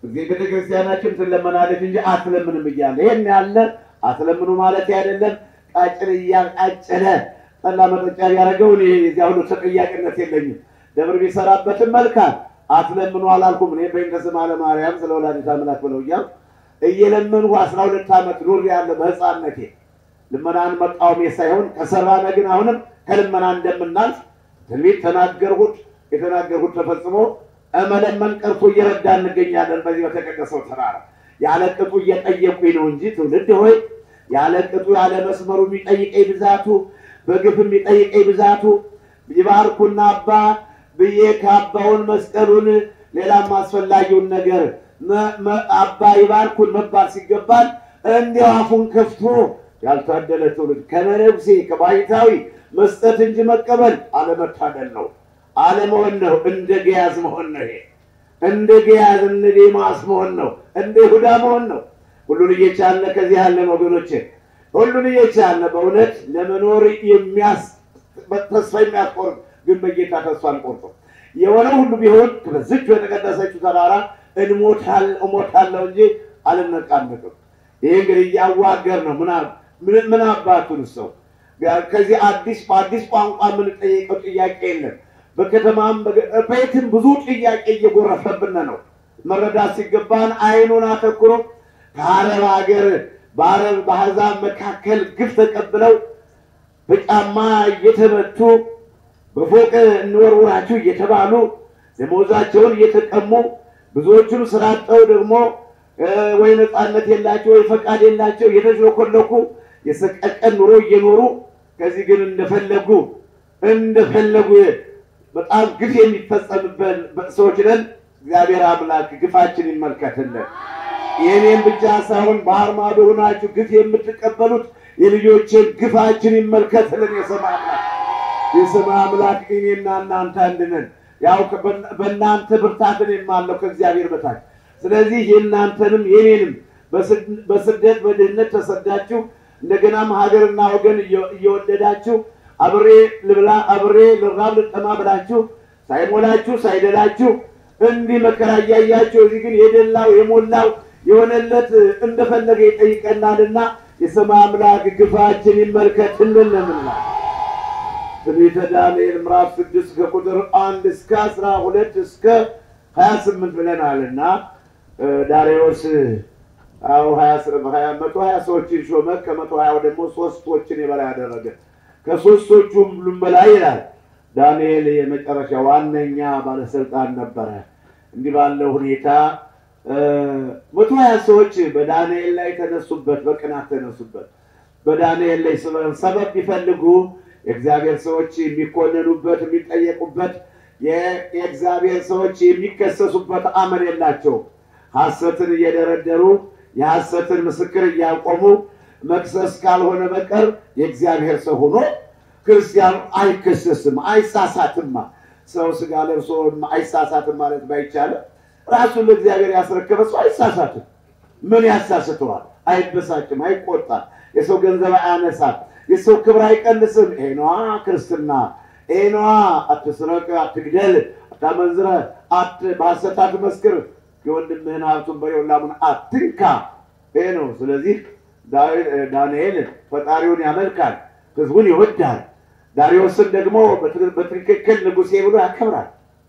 [SPEAKER 2] እዚህ ቤተክርስቲያናችን ትለመናለች እንጂ አትለምንም እያለ ይህን ያለ አትለምኑ ማለት አይደለም። ቃጭል እያቃጨለ ጠላ መጠጫ ያደረገው እኔ የዚያ ሁሉ ተጠያቂነት የለኝም። ደብር ቢሰራበትም መልካም አትለምኑ አላልኩም። እኔ በእንተ ስማ ለማርያም ስለ ወላዲተ አምላክ ብለው እያል እየለመንሁ አስራ ሁለት ዓመት ኑር ያለ በህፃነቴ ልመናን መቃወሜ ሳይሆን ከሰራነ ግን አሁንም ከልመና እንደምናልፍ ትንቢት ተናገርሁት። የተናገርሁት ተፈጽሞ መለመን ቀርቶ እየረዳ እንገኛለን። በዚህ በተቀደሰው ተራራ ያለ ቅጡ እየጠየቁኝ ነው እንጂ ትውልድ ሆይ ያለ ቅጡ ያለ መስመሩ የሚጠይቀኝ ብዛቱ በግፍ የሚጠይቀኝ ብዛቱ ይባርኩና አባ ብዬ ካባውን መስቀሉን ሌላም አስፈላጊውን ነገር አባ ይባርኩን መባል ሲገባል እንዲያው አፉን ከፍቶ ያልታደለ ትውልድ ከመነኩሴ ከባይታዊ መስጠት እንጂ መቀበል አለመታደል ነው፣ አለመሆን ነው። እንደ ገያዝ መሆን ነው። ይሄ እንደ ገያዝ እንደ ዴማስ መሆን ነው። እንደ ይሁዳ መሆን ነው። ሁሉን እየቻለ ከዚህ ያለን ወገኖች ሁሉን እየቻለ በእውነት ለመኖር የሚያስ ተስፋ የሚያስቆርጥ ግን በጌታ ተስፋ አንቆርጥም። የሆነው ሁሉ ቢሆን በዚች በተቀደሰችው ተራራ እሞታለሁ እንጂ አልነቃነቅም። ይህ እንግዲህ እያዋገር ነው። ምን አባቱን ሰው ከዚህ አዲስ በአዲስ ቋንቋ የምንጠየቀው ጥያቄ የለም። በከተማም በየትም ብዙ ጥያቄ እየጎረፈብን ነው። መረዳት ሲገባን አይኑን አተኩሮ ከአረብ ሀገር በአረብ በአሕዛብ መካከል ግፍ ተቀብለው በጫማ እየተመቱ በፎቅ እንወርውራችሁ እየተባሉ ደሞዛቸውን እየተቀሙ ብዙዎቹን ስራ አጥተው ደግሞ ወይ ነፃነት የላቸው ወይ ፈቃድ የላቸው እየተሽለኮለኩ የሰቀቀን ኑሮ እየኖሩ ከዚህ ግን እንደፈለጉ እንደፈለጉ በጣም ግፍ የሚፈጸምበት ሰዎች ነን። እግዚአብሔር አምላክ ግፋችን ይመልከትልን። የእኔም ብቻ ሳይሆን ባህር ማዶ ሆናችሁ ግፍ የምትቀበሉት የልጆችን ግፋችን ይመልከትልን። የሰማ አምላክ የሰማ አምላክ እኔና እናንተ አንድ ነን። ያው በእናንተ ብርታትን የማለው ከእግዚአብሔር በታች ስለዚህ የእናንተንም የኔንም በስደት በድህነት ተሰዳችሁ እንደገናም ሀገርና ወገን እየወደዳችሁ አብሬ ልብላ አብሬ ልራብ ልጠማ ብላችሁ ሳይሞላችሁ ሳይደላችሁ እንዲህ መከራ እያያችሁ እዚህ ግን የደላው የሞላው የሆነለት እንደፈለገ ይጠይቀናልና የሰማይ አምላክ ግፋችን ይመልከትልን ለምንላ ትንቢተ ዳንኤል ምዕራፍ ስድስት ከቁጥር አንድ እስከ አስራ ሁለት እስከ ሀያ ስምንት ብለናልና ዳሪዎስ አዎ ሀያ መቶ ሀያ ሰዎችን ሾመ። ከመቶ ሀያው ደግሞ ሶስቶችን የበላይ ያደረገ ከሶስቶቹም ሁሉም በላይ ይላል። ዳንኤል የመጨረሻ ዋነኛ ባለስልጣን ነበረ። እንዲህ ባለው ሁኔታ መቶ ሀያ ሰዎች በዳንኤል ላይ ተነሱበት፣ በቅናት ተነሱበት። በዳንኤል ላይ ሰበብ ቢፈልጉ የእግዚአብሔር ሰዎች የሚኮነኑበት የሚጠየቁበት የእግዚአብሔር ሰዎች የሚከሰሱበት አመል የላቸው። ሐሰትን እየደረደሩ የሐሰትን ምስክር እያቆሙ መክሰስ ካልሆነ በቀር የእግዚአብሔር ሰው ሆኖ ክርስቲያኑ አይከሰስም፣ አይሳሳትማ። ሰው ስጋ ለብሶ አይሳሳትም ማለት ባይቻልም ራሱን ለእግዚአብሔር ያስረከበ ሰው አይሳሳትም። ምን ያሳስተዋል? አይበሳጭም፣ አይቆጣም፣ የሰው ገንዘብ አያነሳም፣ የሰው ክብር አይቀንስም። ይሄ ነዋ ክርስትና። ይሄ ነዋ አትስረቅ፣ አትግደል፣ አታመንዝረ፣ በሐሰት አትመስክር፣ የወንድምህን ሀብቱን በሬውን ላሙን አትንካ። ይሄ ነው። ስለዚህ ዳንኤል ፈጣሪውን ያመልካል፣ ህዝቡን ይወዳል። ዳሪዮስን ደግሞ በትክክል ንጉሴ ብሎ ያከብራል።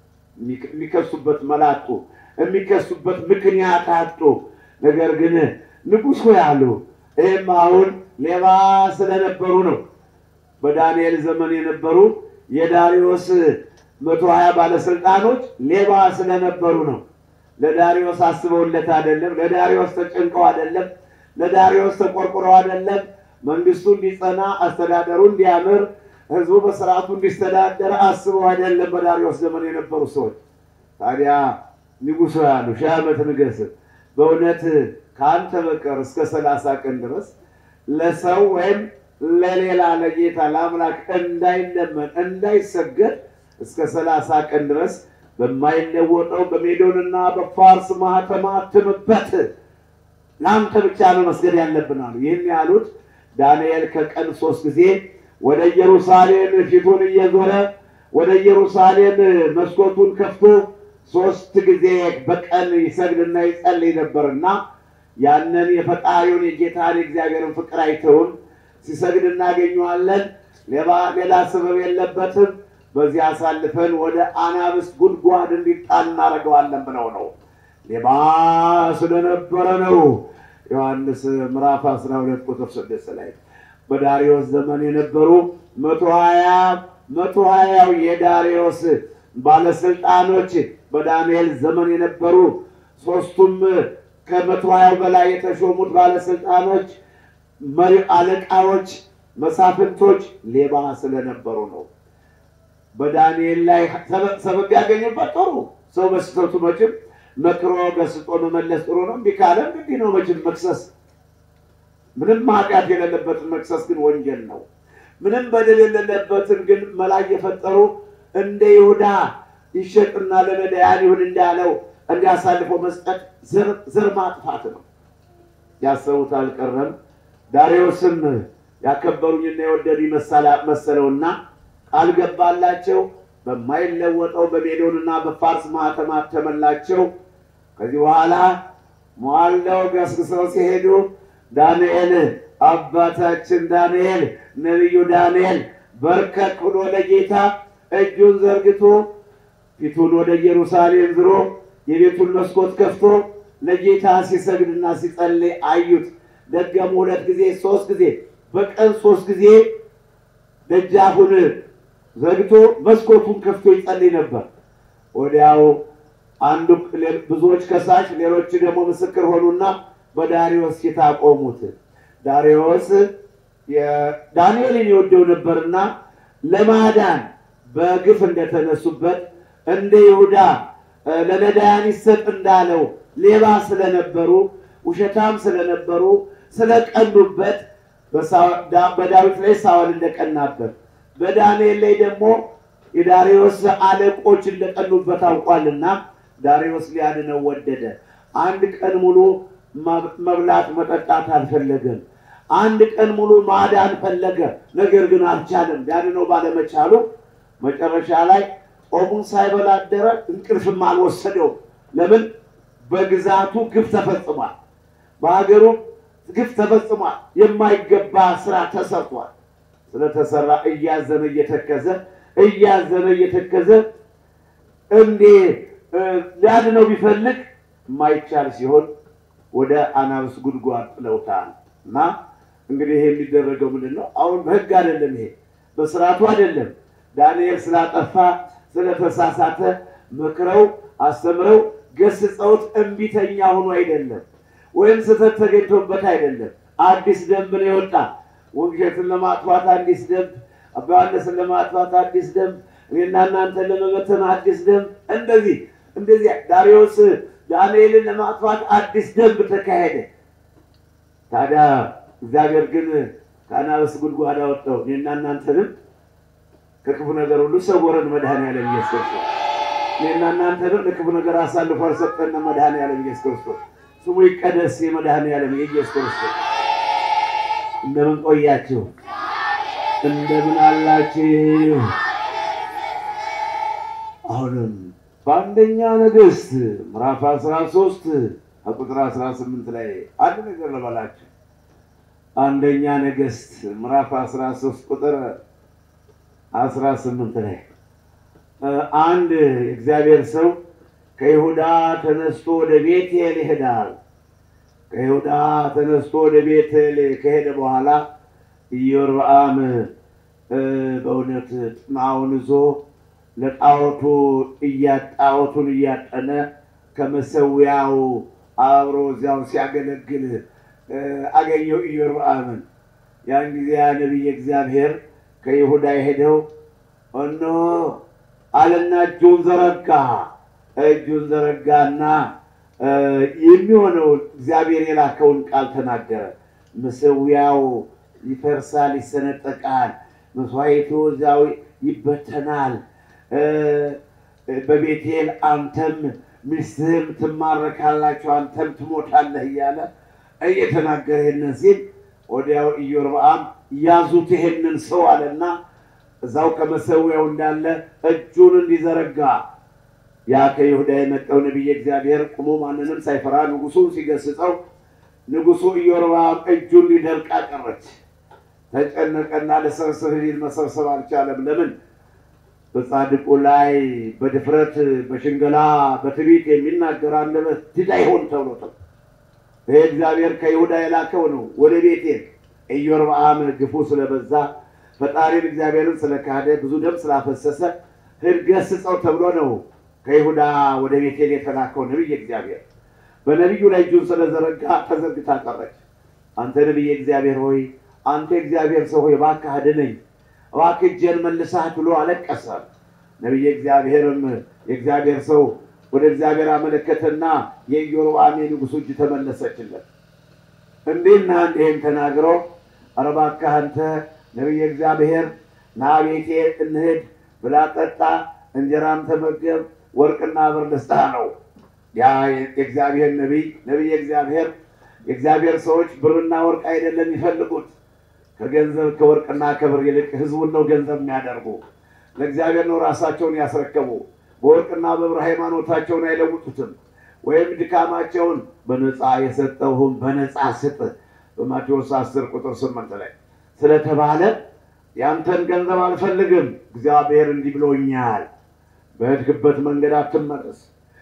[SPEAKER 2] የሚከሱበት መላጡ የሚከሱበት ምክንያት አጡ። ነገር ግን ንጉሥ ሆይ አሉ። ይህም አሁን ሌባ ስለነበሩ ነው። በዳንኤል ዘመን የነበሩ የዳሪዮስ መቶ ሀያ ባለስልጣኖች ሌባ ስለነበሩ ነው። ለዳሪዮስ አስበውለት አይደለም። ለዳሪዮስ ተጨንቀው አይደለም። ለዳሪዮስ ተቆርቁረው አይደለም። መንግስቱ እንዲጸና፣ አስተዳደሩ እንዲያምር፣ ህዝቡ በስርዓቱ እንዲስተዳደር አስበው አይደለም። በዳሪዮስ ዘመን የነበሩ ሰዎች ታዲያ ንጉሥ ያሉ ሺህ ዓመት ንገስ፣ በእውነት ከአንተ በቀር እስከ ሰላሳ ቀን ድረስ ለሰው ወይም ለሌላ ለጌታ ለአምላክ እንዳይለመን እንዳይሰገድ እስከ ሰላሳ ቀን ድረስ በማይለወጠው በሜዶንና በፋርስ ማህተም አትምበት ለአንተ ብቻ ነው መስገድ ያለብን አሉ። ይህን ያሉት ዳንኤል ከቀን ሶስት ጊዜ ወደ ኢየሩሳሌም ፊቱን እየዞረ ወደ ኢየሩሳሌም መስኮቱን ከፍቶ ሶስት ጊዜ በቀን ይሰግድና ይጸልይ ነበርና ያንን የፈጣሪውን የጌታን የእግዚአብሔርን ፍቅር አይተውን ሲሰግድ እናገኘዋለን። ሌባ ሌላ ስበብ የለበትም። በዚህ አሳልፈን ወደ አናብስት ጉድጓድ እንዲጣል እናደርገዋለን ብለው ነው። ሌባ ስለነበረ ነው። ዮሐንስ ምዕራፍ 12 ቁጥር 6 ላይ በዳሪዮስ ዘመን የነበሩ መቶ ሀያ መቶ ሀያው የዳሪዮስ ባለስልጣኖች በዳንኤል ዘመን የነበሩ ሶስቱም ከመቶ ሀያው በላይ የተሾሙት ባለስልጣኖች መሪ አለቃዎች፣ መሳፍንቶች ሌባ ስለነበሩ ነው። በዳንኤል ላይ ሰበብ ያገኙበት ጥሩ ሰው በስህተቱ መቼም መክሮ ገስጦ መመለስ ጥሩ ነው። እምቢ ካለ እንግዲህ ነው መቼም መክሰስ ምንም ኃጢአት የሌለበትን መክሰስ ግን ወንጀል ነው። ምንም በደል የሌለበትን ግን መላ እየፈጠሩ እንደ ይሁዳ ይሸጥና ለነዳያን ይሁን እንዳለው እንዲያሳልፎ መስጠት ዘር ማጥፋት ነው። ያሰቡት አልቀረም። ዳሪዮስም ያከበሩኝና የወደዱኝ መሰለውና ቃል ገባላቸው። በማይለወጠው በሜዶንና በፋርስ ማኅተም አተመላቸው። ከዚህ በኋላ ሟለው ገስግሰው ሲሄዱ ዳንኤል አባታችን ዳንኤል ነቢዩ ዳንኤል በርከክ ብሎ ለጌታ እጁን ዘርግቶ ፊቱን ወደ ኢየሩሳሌም ዝሮ የቤቱን መስኮት ከፍቶ ለጌታ ሲሰግድና ሲጸልይ አዩት። ደገሙ ሁለት ጊዜ ሶስት ጊዜ በቀን ሶስት ጊዜ ደጃፉን ዘግቶ መስኮቱን ከፍቶ ይጸልይ ነበር። ወዲያው አንዱ ብዙዎች ከሳሽ ሌሎች ደግሞ ምስክር ሆኑና በዳሪዮስ ፊት አቆሙት። ዳሪዮስ ዳንኤልን የወደው ነበርና ለማዳን በግፍ እንደተነሱበት እንደ ይሁዳ ለነዳያን ይሰጥ እንዳለው ሌባ ስለነበሩ ውሸታም ስለነበሩ ስለቀኑበት በዳዊት ላይ ሳውል እንደቀናበት በዳንኤል ላይ ደግሞ የዳሪዮስ አለቆች እንደቀኑበት አውቋልና ዳሪዮስ ሊያድነው ወደደ። አንድ ቀን ሙሉ መብላት መጠጣት አልፈለገም። አንድ ቀን ሙሉ ማዳን ፈለገ። ነገር ግን አልቻለም። ሊያድነው ባለመቻሉ መጨረሻ ላይ ጾሙን ሳይበላ አደረ። እንቅልፍም አልወሰደውም። ለምን? በግዛቱ ግፍ ተፈጽሟል። በሀገሩ ግፍ ተፈጽሟል። የማይገባ ስራ ተሰርቷል። ስለተሰራ እያዘነ እየተከዘ እያዘነ እየተከዘ እንዴ ሊያድነው ቢፈልግ የማይቻል ሲሆን ወደ አናብስ ጉድጓድ ጥለውታል። እና እንግዲህ ይሄ የሚደረገው ምንድን ነው? አሁን በህግ አይደለም፣ ይሄ በስርዓቱ አይደለም። ዳንኤል ስላጠፋ ስለተሳሳተ መክረው አስተምረው ገስጸውት እምቢተኛ ሆኖ አይደለም፣ ወይም ስህተት ተገኝቶበት አይደለም። አዲስ ደንብ ነው የወጣ ወንጌትን ለማጥፋት አዲስ ደንብ፣ አባ ዮሐንስን ለማጥፋት አዲስ ደንብ፣ እኔና እናንተን ለመበተን አዲስ ደንብ። እንደዚህ እንደዚህ ዳሪዮስ ዳንኤልን ለማጥፋት አዲስ ደንብ ተካሄደ። ታዲያ እግዚአብሔር ግን ከአናብስት ጉድጓድ አወጣው። እኔና እናንተንም ከክፉ ነገር ሁሉ ሰወረን መድኃኔዓለም ኢየሱስ ክርስቶስ። እኔና እናንተንም ለክፉ ነገር አሳልፎ አልሰጠን መድኃኔዓለም ኢየሱስ ክርስቶስ። ስሙ ይቀደስ የመድኃኔዓለም የኢየሱስ ክርስቶስ። እንደምን ቆያችሁ? እንደምን አላችሁ? አሁንም በአንደኛ ነገሥት ምዕራፍ አስራ ሶስት ከቁጥር አስራ ስምንት ላይ አንድ ነገር ልበላችሁ። አንደኛ ነገሥት ምዕራፍ አስራ ሶስት ቁጥር አስራ ስምንት ላይ አንድ እግዚአብሔር ሰው ከይሁዳ ተነስቶ ወደ ቤቴል ይሄዳል። ከይሁዳ ተነስቶ ወደ ቤቴል ከሄደ በኋላ ኢዮርብዓም በእውነት ጥማውን ይዞ ለጣዖቱ ጣዖቱን እያጠነ ከመሰዊያው አብሮ እዚያው ሲያገለግል አገኘው ኢዮርብዓምን። ያን ጊዜ ያ ነቢይ እግዚአብሔር ከይሁዳ የሄደው እነሆ አለና እጁን ዘረጋ። እጁን ዘረጋና የሚሆነውን እግዚአብሔር የላከውን ቃል ተናገረ። መሰዊያው ይፈርሳል፣ ይሰነጠቃል፣ መስዋዕቱ እዚያው ይበተናል። በቤቴል አንተም ሚስትህም ትማረካላችሁ፣ አንተም ትሞታለህ እያለ እየተናገረ ይህንን ሲል ወዲያው ኢዮርብዓም ያዙት ይሄንን ሰው አለና እዛው ከመሰዊያው እንዳለ እጁን እንዲዘረጋ ያ ከይሁዳ የመጣው ነቢየ እግዚአብሔር ቁሞ ማንንም ሳይፈራ ንጉሱን ሲገስጸው ንጉሱ ኢዮርብዓም እጁን ሊደርቅ አቀረች። ተጨነቀና ለሰብስብ ሊል መሰብሰብ አልቻለም። ለምን? በጻድቁ ላይ በድፍረት በሽንገላ በትዕቢት የሚናገር አንደበት ድዳ ይሆን ተብሎታል። ይህ እግዚአብሔር ከይሁዳ የላከው ነው ወደ ቤቴል። ኢዮርብዓም ግፉ ስለበዛ ፈጣሪን እግዚአብሔርን ስለካደ ብዙ ደም ስላፈሰሰ ሂድ ገስጸው ተብሎ ነው ከይሁዳ ወደ ቤቴል የተላከው ነቢይ እግዚአብሔር። በነቢዩ ላይ እጁን ስለዘረጋ ተዘርግታ ቀረች። አንተ ነቢይ እግዚአብሔር ሆይ አንተ እግዚአብሔር ሰው ሆይ እባክህ አድነኝ፣ እባክህ እጄን መልሳት ብሎ አለቀሰ። ነቢይ እግዚአብሔርም የእግዚአብሔር ሰው ወደ እግዚአብሔር አመለከተና የኢዮርብዓም የንጉሱ እጅ ተመለሰችለት። እንዲህና እንዲህም ተናግሮ ኧረ እባክህ አንተ ነቢይ እግዚአብሔር ና ቤቴ እንሂድ፣ ብላ ጠጣ፣ እንጀራም ተመገብ፣ ወርቅና ብር ልስጥህ ነው። ያ የእግዚአብሔር ነቢይ ነቢይ እግዚአብሔር የእግዚአብሔር ሰዎች ብርና ወርቅ አይደለም የሚፈልጉት ከገንዘብ ከወርቅና ከብር ይልቅ ህዝቡን ነው ገንዘብ የሚያደርጉ። ለእግዚአብሔር ነው ራሳቸውን ያስረከቡ። በወርቅና በብር ሃይማኖታቸውን አይለውጡትም። ወይም ድካማቸውን በነፃ የሰጠውህም በነፃ ስጥ በማቴዎስ 10 ቁጥር 8 ላይ ስለተባለ ያንተን ገንዘብ አልፈልግም፣ እግዚአብሔር እንዲህ ብሎኛል፣ በሄድክበት መንገድ አትመለስ፣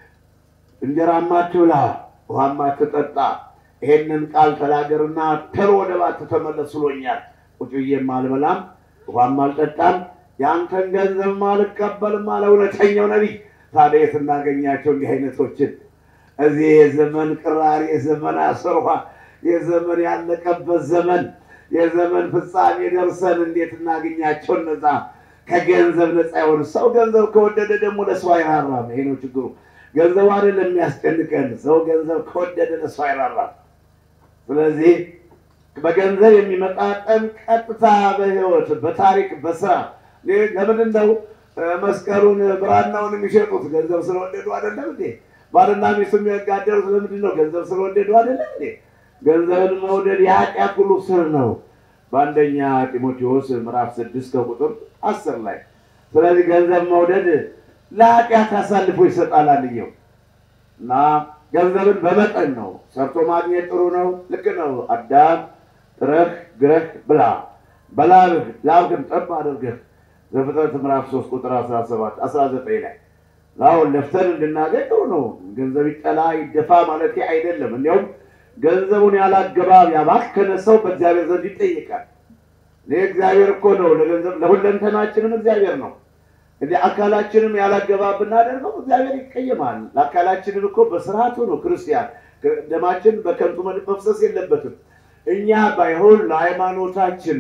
[SPEAKER 2] እንጀራማ አትብላ፣ ውሃማ አትጠጣ ይሄንን ቃል ተናገርና ቶሎ ወደ ባት ተመለስ ብሎኛል። ቁጭ ብዬም አልበላም ውሃም አልጠጣም የአንተን ገንዘብም አልቀበልም አለ እውነተኛው ነቢይ። ታዲያ የት እናገኛቸው እንዲህ አይነቶችን? እዚህ የዘመን ቅራሪ፣ የዘመን አስርኋ፣ የዘመን ያለቀበት ዘመን፣ የዘመን ፍጻሜ ደርሰን እንዴት እናገኛቸው? እነዛ ከገንዘብ ነፃ የሆኑ ሰው ገንዘብ ከወደደ ደግሞ ለሰው አይራራም። ይሄ ነው ችግሩ። ገንዘብ አይደለም የሚያስጨንቀን፣ ሰው ገንዘብ ከወደደ ለሰው አይራራም። ስለዚህ በገንዘብ የሚመጣ ጠን ቀጥታ በህይወት በታሪክ በስራ ለምንድን ነው መስቀሉን ብራናውን የሚሸጡት? ገንዘብ ስለወደዱ አይደለም እንዴ? ባልና ሚስቱ የሚያጋደሉት ለምንድን ነው? ገንዘብ ስለወደዱ አይደለም እንዴ? ገንዘብን መውደድ የኃጢአት ሁሉ ስር ነው። በአንደኛ ጢሞቴዎስ ምዕራፍ ስድስት ከቁጥር አስር ላይ ስለዚህ ገንዘብ መውደድ ለኃጢአት አሳልፎ ይሰጣል አንየው እና ገንዘብን በመጠን ነው ሰርቶ ማግኘት ጥሩ ነው። ልክ ነው። አዳም ጥረህ ግረህ ብላ በላብህ ላብህን ጠብ አድርገህ ዘፍጥረት ምዕራፍ ሶስት ቁጥር አስራ ሰባት አስራ ዘጠኝ ላይ አሁን ለፍተን እንድናገኝ ጥሩ ነው። ገንዘብ ይጠላ ይደፋ ማለት አይደለም። እንዲያውም ገንዘቡን ያላገባብ ያባከነ ሰው በእግዚአብሔር ዘንድ ይጠይቃል። ይህ እግዚአብሔር እኮ ነው ለገንዘብ ለሁለንተናችንም እግዚአብሔር ነው። እንደ አካላችንም ያላገባብ ብናደርገው እግዚአብሔር ይቀየማል። ለአካላችንን እኮ በስርዓቱ ነው ክርስቲያን ደማችን በከንቱ መፍሰስ የለበትም። እኛ ባይሆን ለሃይማኖታችን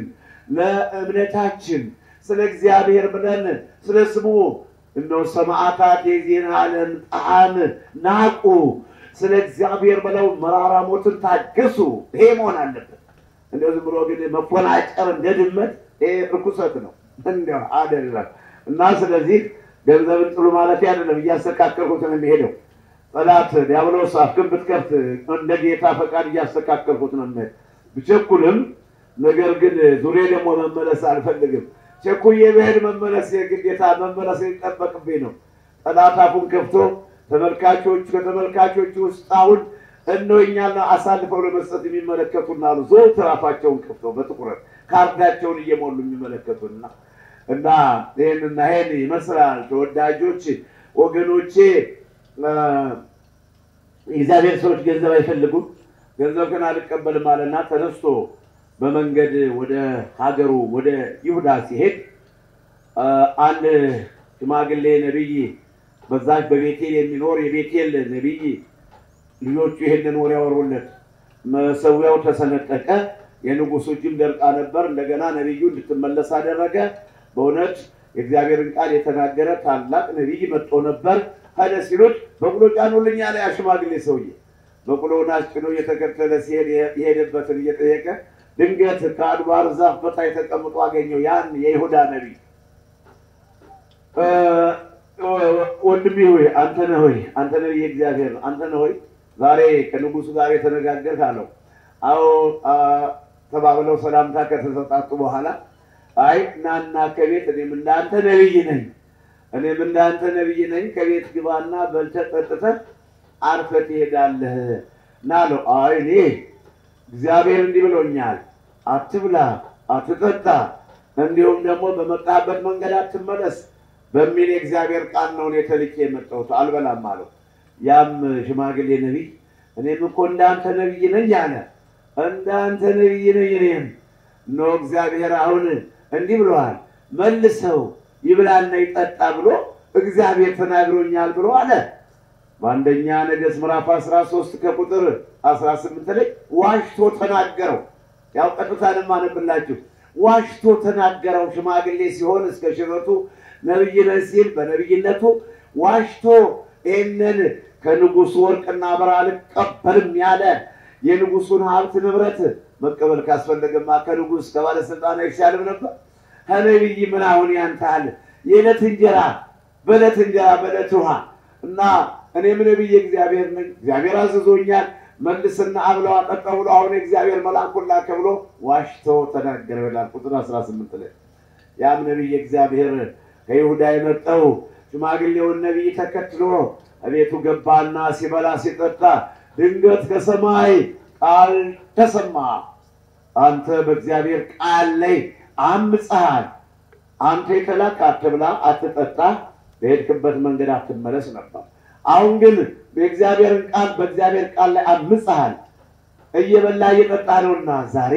[SPEAKER 2] ለእምነታችን ስለ እግዚአብሔር ብለን ስለ ስሙ እነሆ ሰማዕታት የዚህን ዓለም ጣዕም ናቁ፣ ስለ እግዚአብሔር ብለው መራራ ሞትን ታገሱ። ይሄ መሆን አለበት። እንደዚህ ብሎ ግን መፎናጨር እንደ ድመት ይሄ ርኩሰት ነው፣ እንዲያው አይደለም። እና ስለዚህ ገንዘብን ጥሉ ማለት አይደለም። እያስተካከልኩት ነው የሚሄደው። ጠላት ዲያብሎስ አፍክን ብትከፍት እንደ ጌታ ፈቃድ እያስተካከልኩት ነው የሚሄድ ብቸኩልም፣ ነገር ግን ዙሬ ደግሞ መመለስ አልፈልግም። ቸኩዬ ብሄድ መመለስ የግዴታ መመለስ የሚጠበቅብኝ ነው። ጠላት አፉን ከፍቶ ተመልካቾች ከተመልካቾች ውስጥ አሁን እነሆ እኛን አሳልፈው ለመስጠት የሚመለከቱና አሉ ዘወትር አፋቸውን ከፍተው በትኩረት ካርዳቸውን እየሞሉ የሚመለከቱና እና ይህንና ይህን ይመስላል። ተወዳጆች ወገኖቼ፣ የእግዚአብሔር ሰዎች ገንዘብ አይፈልጉም። ገንዘብ ግን አልቀበልም አለና ተነስቶ በመንገድ ወደ ሀገሩ ወደ ይሁዳ ሲሄድ አንድ ሽማግሌ ነቢይ በዛች በቤቴል የሚኖር የቤቴል ነቢይ ልጆቹ ይሄንን ወሬ ያወሩለት። መሰዊያው ተሰነጠቀ፣ የንጉሱ እጅም ደርቃ ነበር። እንደገና ነቢዩ እንድትመለስ አደረገ። በእውነት የእግዚአብሔርን ቃል የተናገረ ታላቅ ነቢይ መጥቶ ነበር። ሄደ ሲሉት በቅሎ ጫኑልኝ አለ ያ ሽማግሌ ሰውዬ። በቅሎውን አስጭኖ እየተከተለ ሲሄድ የሄደበትን እየጠየቀ ድንገት ከአድባር ዛፍ በታች ተቀምጦ አገኘው ያን የይሁዳ ነቢይ። ወንድሜ ሆይ አንተ ነህ ሆይ አንተ ነህ የእግዚአብሔር ነው አንተ ነህ ሆይ ዛሬ ከንጉሱ ጋር የተነጋገርህ አለው። አዎ ተባብለው ሰላምታ ከተሰጣጡ በኋላ አይ ናና ከቤት እኔም እንዳንተ ነቢይ ነኝ እኔም እንዳንተ ነቢይ ነኝ። ከቤት ግባና በልተህ ጠጥተህ አርፈህ ትሄዳለህ እና አለው። አይ እኔ እግዚአብሔር እንዲህ ብሎኛል፣ አትብላ፣ አትጠጣ፣ እንዲሁም ደግሞ በመጣህበት መንገድ አትመለስ በሚል የእግዚአብሔር ቃል ነው እኔ ተልኬ የመጣሁት አልበላም አለው። ያም ሽማግሌ ነቢይ እኔም እኮ እንዳንተ ነቢይ ነኝ አለ። እንዳንተ ነቢይ ነኝ እኔም እነሆ እግዚአብሔር አሁን እንዲህ ብለዋል፣ መልሰው ይብላና ይጠጣ ብሎ እግዚአብሔር ተናግሮኛል ብሎ አለ። በአንደኛ ነገሥት ምዕራፍ 13 ከቁጥር 18 ላይ ዋሽቶ ተናገረው። ያው ቀጥታን ማነብላችሁ ዋሽቶ ተናገረው። ሽማግሌ ሲሆን እስከ ሽረቱ ነቢይ ነህ ሲል በነቢይነቱ ዋሽቶ ይህንን ከንጉሱ ወርቅና ብር አልቀበልም ያለ የንጉሱን ሀብት ንብረት መቀበል ካስፈለገማ ከንጉስ ከባለስልጣን አይሻልም ነበር? ከነቢይ ምን አሁን ያንታል? የዕለት እንጀራ በዕለት እንጀራ በዕለት ውሃ እና እኔም ነቢይ እግዚአብሔር ነኝ፣ እግዚአብሔር አዝዞኛል፣ መልስና አብለው አጠጣ ብሎ አሁን እግዚአብሔር መልአኩን ላከ ብሎ ዋሽቶ ተናገረ ይላል ቁጥር 18 ላይ ያም ነቢይ እግዚአብሔር ከይሁዳ የመጣው ሽማግሌውን ነቢይ ተከትሎ እቤቱ ገባና ሲበላ ሲጠጣ ድንገት ከሰማይ ቃል ተሰማ። አንተ በእግዚአብሔር ቃል ላይ አምፀሃል። አንተ የተላክ አትብላ፣ አትጠጣ፣ በሄድክበት መንገድ አትመለስ ነበር። አሁን ግን በእግዚአብሔርን ቃል በእግዚአብሔር ቃል ላይ አምፀሃል። እየበላ እየጠጣ ነውና ዛሬ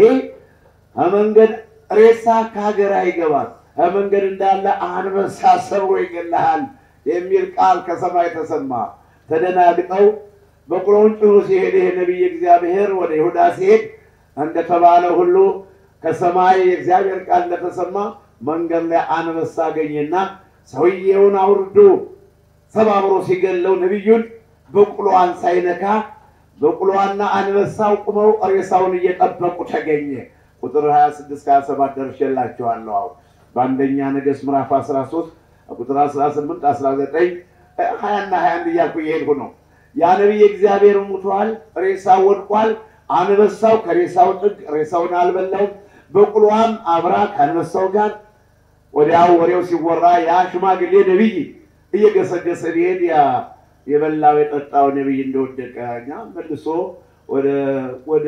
[SPEAKER 2] ከመንገድ ሬሳ ከሀገር አይገባል ከመንገድ እንዳለ አንበሳ ሰብሮ ይገልሃል የሚል ቃል ከሰማይ ተሰማ። ተደናግጠው በቅሎውን ጭኖ ሲሄድ ይሄ ነቢይ እግዚአብሔር ወደ ይሁዳ ሲሄድ እንደተባለ ሁሉ ከሰማይ የእግዚአብሔር ቃል እንደተሰማ መንገድ ላይ አንበሳ አገኘና ሰውየውን አውርዶ ሰባብሮ ሲገለው ነቢዩን በቅሎዋን ሳይነካ በቅሎዋና አንበሳው ቁመው ሬሳውን እየጠበቁ ተገኘ። ቁጥር 26 27 ደርሼላችኋለሁ። አሁን በአንደኛ ነገሥት ምዕራፍ 13 ቁጥር 18 19 20 እና 21 እያልኩ እየሄድኩ ነው። ያ ነቢይ እግዚአብሔር ሙቷል፣ ሬሳው ወድቋል። አንበሳው ከሬሳው ጥግ ሬሳውን አልበላውም። በቅሎዋም አብራ ከአንበሳው ጋር ወዲያው ወሬው ሲወራ ያ ሽማግሌ ነቢይ እየገሰገሰ ቢሄድ ያ የበላው የጠጣው ነቢይ እንደወደቀ እኛ መልሶ ወደ ወደ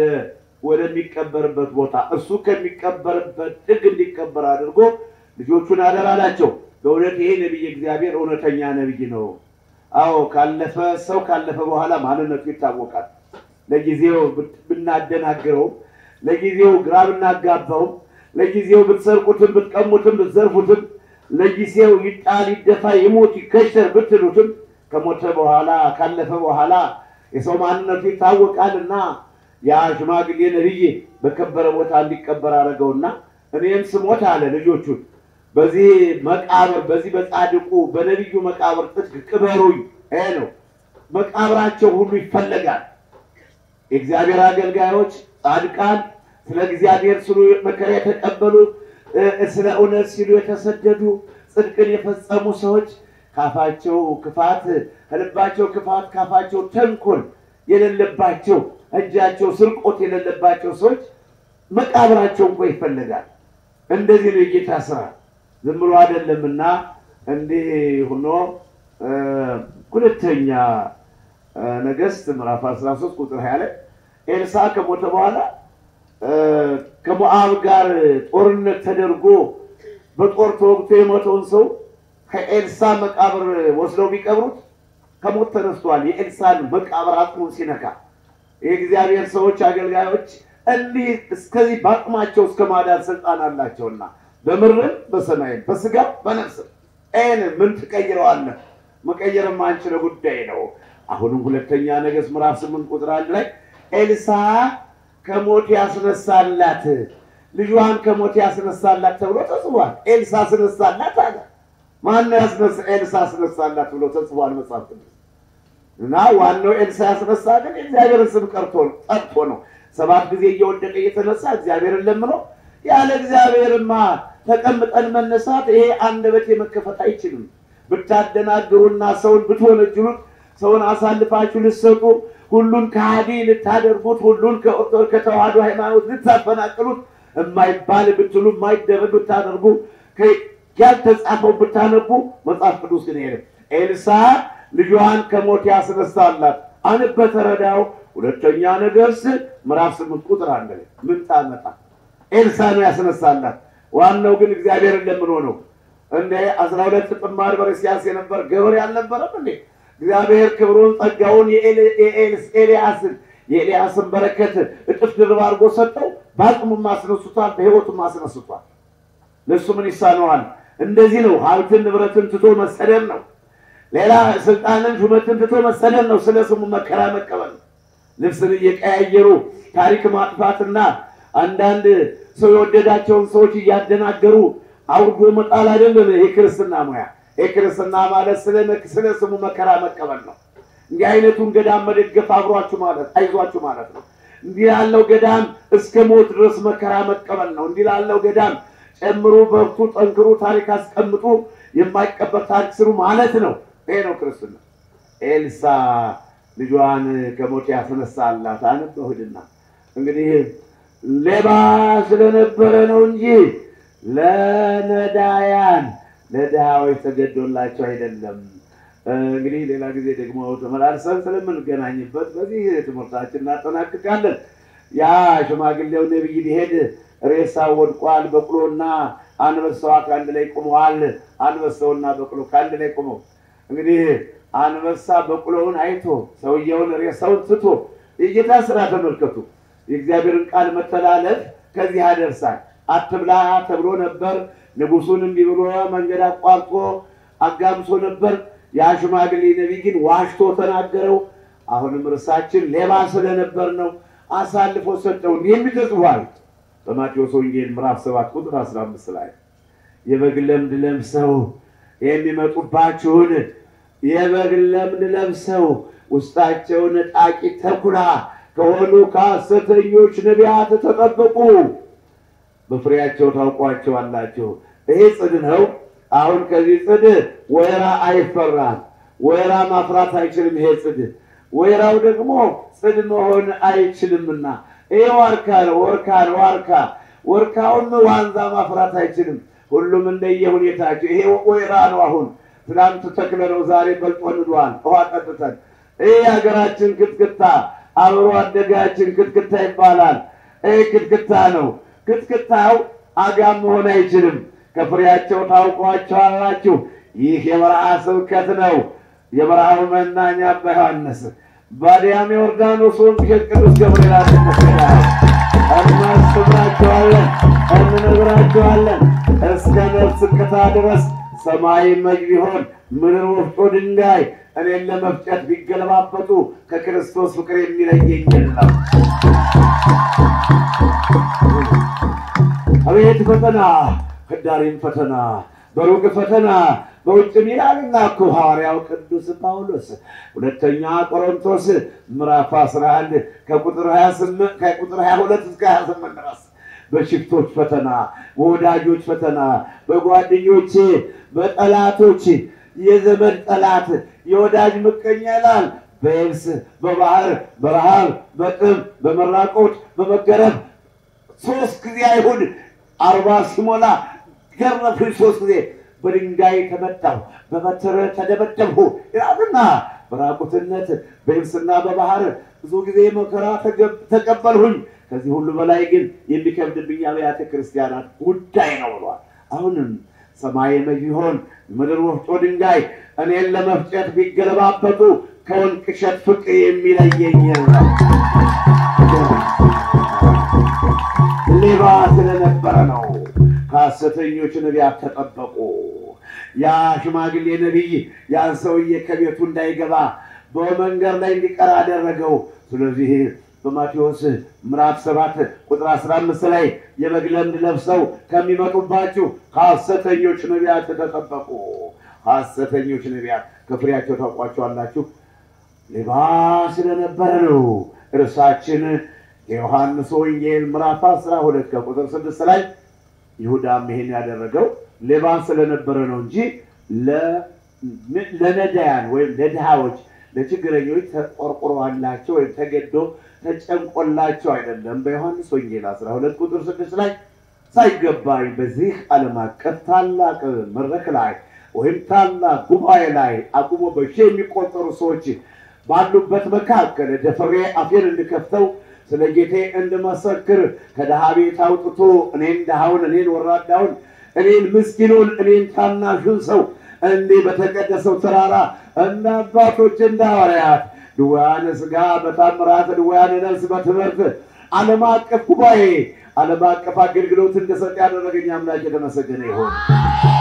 [SPEAKER 2] ወደሚቀበርበት ቦታ እሱ ከሚቀበርበት ጥግ እንዲቀበር አድርጎ ልጆቹን አደራላቸው። በእውነት ይሄ ነቢይ እግዚአብሔር እውነተኛ ነቢይ ነው። አዎ ካለፈ ሰው ካለፈ በኋላ ማንነቱ ይታወቃል። ለጊዜው ብናደናግረውም፣ ለጊዜው ግራ ብናጋባውም፣ ለጊዜው ብትሰርቁትም፣ ብትቀሙትም፣ ብትዘርፉትም፣ ለጊዜው ይጣል፣ ይደፋ፣ ይሞት፣ ይከሸር ብትሉትም ከሞተ በኋላ ካለፈ በኋላ የሰው ማንነቱ ይታወቃል እና ያ ሽማግሌ ነቢይ በከበረ ቦታ እንዲቀበር አደረገውና እኔም ስሞት አለ ልጆቹን በዚህ መቃብር በዚህ በጻድቁ በነቢዩ መቃብር ጥግ ቅበሩኝ። ይሄ ነው መቃብራቸው ሁሉ ይፈለጋል። የእግዚአብሔር አገልጋዮች ጻድቃን፣ ስለ እግዚአብሔር ሲሉ መከራ የተቀበሉ ስለ እውነት ሲሉ የተሰደዱ ጽድቅን የፈጸሙ ሰዎች ካፋቸው ክፋት ከልባቸው ክፋት ካፋቸው ተንኮል የሌለባቸው እጃቸው ስርቆት የሌለባቸው ሰዎች መቃብራቸው እንኳ ይፈለጋል። እንደዚህ ነው የጌታ ስራ፣ ዝም ብሎ አይደለምና እንዲህ ሆኖ ሁለተኛ ነገሥት ምዕራፍ 13 ቁጥር 20 ላይ ኤልሳ ከሞተ በኋላ ከሞዓብ ጋር ጦርነት ተደርጎ በጦር ተወግቶ የሞተውን ሰው ከኤልሳ መቃብር ወስደው ቢቀብሩት ከሞት ተነስቷል። የኤልሳን መቃብር አጥሙን ሲነካ የእግዚአብሔር ሰዎች አገልጋዮች እንዲህ እስከዚህ በአቅማቸው እስከ ማዳን ስልጣን አላቸውና በምድርም በሰማይም በስጋ በነፍስም ይህን ምን ትቀይረዋለህ? መቀየር የማንችለው ጉዳይ ነው። አሁንም ሁለተኛ ነገሥት ምዕራፍ ስምንት ቁጥር አንድ ላይ ኤልሳ ከሞት ያስነሳላት ልጇን ከሞት ያስነሳላት ተብሎ ተጽፏል። ኤልሳ አስነሳላት አለ። ማነው ያስነሳ? ኤልሳ አስነሳላት ብሎ ተጽፏል መጽሐፍ ቅዱስ እና ዋናው ኤልሳ ያስነሳ ግን የእግዚአብሔርን ስም ቀርቶ ጠርቶ ነው። ሰባት ጊዜ እየወደቀ እየተነሳ እግዚአብሔርን ለምኖ ያለ እግዚአብሔርማ ተቀምጠን መነሳት ይሄ አንደበት የመከፈት አይችልም። ብታደናግሩና ሰውን ብትወነጅሉት ሰውን አሳልፋችሁ ልትሰጡ ሁሉን ከሃዲ ልታደርጉት ሁሉን ከኦርቶዶክስ ከተዋህዶ ሃይማኖት ልታፈናቅሉት የማይባል ብትሉ የማይደረግ ብታደርጉ ያልተጻፈው ብታነቡ መጽሐፍ ቅዱስ ግን የለም። ኤልሳ ልጇን ከሞት ያስነሳላት አንበ ተረዳው ሁለተኛ ነገሥት ምዕራፍ ስምንት ቁጥር አንድ ላይ ምን ታመጣ ኤልሳ ነው ያስነሳላት። ዋናው ግን እግዚአብሔርን ለምን ሆነው እንደ አስራ ሁለት ጥማድ በርስያስ የነበር ገበሬ አልነበረም እንዴ? እግዚአብሔር ክብሩን ጸጋውን የኤልያስን የኤልያስን በረከት እጥፍ ድርብ አድርጎ ሰጠው። በአቅሙም አስነሱቷል፣ በሕይወቱም አስነስቷል። ለእሱ ምን ይሳነዋል? እንደዚህ ነው። ሀብትን ንብረትን ትቶ መሰደድ ነው። ሌላ ስልጣንን ሹመትን ትቶ መሰደድ ነው። ስለ ስሙ መከራ መቀበል ነው። ልብስን እየቀያየሩ ታሪክ ማጥፋትና አንዳንድ ሰው የወደዳቸውን ሰዎች እያደናገሩ አውርዶ መጣል አይደለም። ይሄ ክርስትና ሙያ፣ ይሄ ክርስትና ማለት ስለ ስለ ስሙ መከራ መቀበል ነው። እንዲህ አይነቱን ገዳም መደገፍ አብሯችሁ ማለት አይዟችሁ ማለት ነው። እንዲህ ያለው ገዳም እስከ ሞት ድረስ መከራ መቀበል ነው። እንዲህ ላለው ገዳም ጨምሩ፣ በርቱ፣ ጠንክሩ፣ ታሪክ አስቀምጡ፣ የማይቀበር ታሪክ ስሩ ማለት ነው። ይሄ ነው ክርስትና። ኤልሳ ልጇን ከሞት ያስነሳላት አነበሁድና እንግዲህ ሌባ ስለነበረ ነው እንጂ ለነዳያን ለድሃዎች ተገዶላቸው አይደለም። እንግዲህ ሌላ ጊዜ ደግሞ ተመላልሰን ስለምንገናኝበት በዚህ ትምህርታችን እናጠናቅቃለን። ያ ሽማግሌው ነቢይ ሊሄድ ሬሳ ወድቋል። በቅሎና አንበሳዋ ከአንድ ላይ ቆመዋል። አንበሳውና በቅሎ ከአንድ ላይ ቆመው እንግዲህ አንበሳ በቅሎውን አይቶ ሰውየውን ሬሳውን ትቶ የጌታ ስራ ተመልከቱ። የእግዚአብሔርን ቃል መተላለፍ ከዚህ ያደርሳል። አትብላ ተብሎ ነበር። ንጉሱን እምቢ ብሎ መንገድ አቋርጦ አጋምሶ ነበር። ያ ሽማግሌ ነቢይ ግን ዋሽቶ ተናገረው። አሁንም እርሳችን ሌባ ስለነበር ነው አሳልፎ ሰጠው። እንዲህ የሚል ተጽፏል በማቴዎስ ወንጌል ምዕራፍ 7 ቁጥር 15 ላይ የበግ ለምድ ለብሰው የሚመጡባችሁን የበግ ለምድ ለብሰው ውስጣቸው ነጣቂ ተኩላ ከሆኑ ከሐሰተኞች ነቢያት ተጠበቁ፣ በፍሬያቸው ታውቋቸዋላችሁ። ይሄ ጽድ ነው። አሁን ከዚህ ጽድ ወይራ አይፈራም። ወይራ ማፍራት አይችልም። ይሄ ጽድ ወይራው ደግሞ ጽድ መሆን አይችልምና ይሄ ዋርካ ነው። ወርካ ነው። ዋርካ ወርካውን ዋንዛ ማፍራት አይችልም። ሁሉም እንደየ ሁኔታቸው። ይሄ ወይራ ነው። አሁን ትናንት ተክለ ነው፣ ዛሬ በልጦ ንዷል። ውሃ ጠጥተን ይህ የሀገራችን ክትክታ አብሮ አደጋችን ክትክታ ይባላል። ይህ ክትክታ ነው። ክትክታው አጋም መሆን አይችልም። ከፍሬያቸው ታውቋቸዋላችሁ። ይህ የበረሃ ስብከት ነው። የበረሃው መናኛ አባ ዮሐንስ ባዲያም ዮርዳኖስ ወንዝ ሄድ ቅዱስ ገብርኤል አስመስላል። እናስተምራቸዋለን፣ እንነግራቸዋለን እስከ ነፍስ ቅታ ድረስ ሰማይ መጅ ቢሆን ምድር ወፍጮ ድንጋይ እኔን ለመፍጨት ቢገለባበጡ ከክርስቶስ ፍቅር የሚለየኝ የለም። አቤት ፈተና፣ ህዳሪም ፈተና፣ በሩቅ ፈተና በውጭም ይላልና እኮ ሐዋርያው ቅዱስ ጳውሎስ ሁለተኛ ቆሮንቶስ ምዕራፍ 11 ከቁጥር 28 ከቁጥር 22 እስከ 28 ድረስ በሽፍቶች ፈተና፣ በወዳጆች ፈተና፣ በጓደኞቼ፣ በጠላቶች የዘመድ ጠላት የወዳጅ ምቀኛ ይላል። በየብስ በባህር በረሃብ በጥም በመራቆት በመገረፍ ሶስት ጊዜ አይሁድ አርባ ሲሞላ ገረፉኝ ሶስት ጊዜ በድንጋይ ተመታሁ በበትር ተደበደብሁ ይላልና በራቁትነት በየብስና በባህር ብዙ ጊዜ መከራ ተቀበልሁኝ። ከዚህ ሁሉ በላይ ግን የሚከብድብኝ አብያተ ክርስቲያናት ጉዳይ ነው ብሏል። አሁንም ሰማይ መጅ ቢሆን ምድር ወፍጮ ድንጋይ እኔን ለመፍጨት ቢገለባበጡ ከወንቅ እሸት ፍቅር የሚለየኝ ነው። ሌባ ስለነበረ ነው። ከሐሰተኞች ነቢያት ተጠበቁ። ያ ሽማግሌ ነቢይ ያን ሰውዬ ከቤቱ እንዳይገባ በመንገድ ላይ እንዲቀር አደረገው። ስለዚህ በማቴዎስ ምዕራፍ ሰባት ቁጥር 15 ላይ የበግ ለምድ ለብሰው ከሚመጡባችሁ ከሐሰተኞች ነቢያት ተጠበቁ። ሐሰተኞች ነቢያት ከፍሬያቸው ታውቋቸዋላችሁ። ሌባ ስለነበረ ነው። እርሳችን የዮሐንስ ወንጌል ምዕራፍ 12 ከቁጥር 6 ላይ ይሁዳም ይሄን ያደረገው ሌባ ስለነበረ ነው እንጂ ለነዳያን ወይም ለድሃዎች ለችግረኞች ተቆርቁሮላቸው ወይም ተገዶ ተጨንቆላቸው አይደለም። በዮሐንስ ወንጌል 12 ቁጥር 6 ላይ ሳይገባኝ በዚህ ዓለም አቀፍ ታላቅ መድረክ ላይ ወይም ታላቅ ጉባኤ ላይ አቁሞ በሺ የሚቆጠሩ ሰዎች ባሉበት መካከል ደፍሬ አፌን እንድከፍተው ስለ ጌቴ እንድመሰክር ከድሃ ቤት አውጥቶ እኔን ድሃውን፣ እኔን ወራዳውን፣ እኔን ምስኪኑን፣ እኔን ታናሹን ሰው እንዲህ በተቀደሰው ተራራ እንደ አባቶች እንደ ሐዋርያት ድውያነ ሥጋ በታምራት ድውያነ ነፍስ በትምህርት ዓለም አቀፍ ጉባኤ ዓለም አቀፍ አገልግሎት እንደሰጥ ያደረገኝ አምላክ የተመሰገነ ይሁን።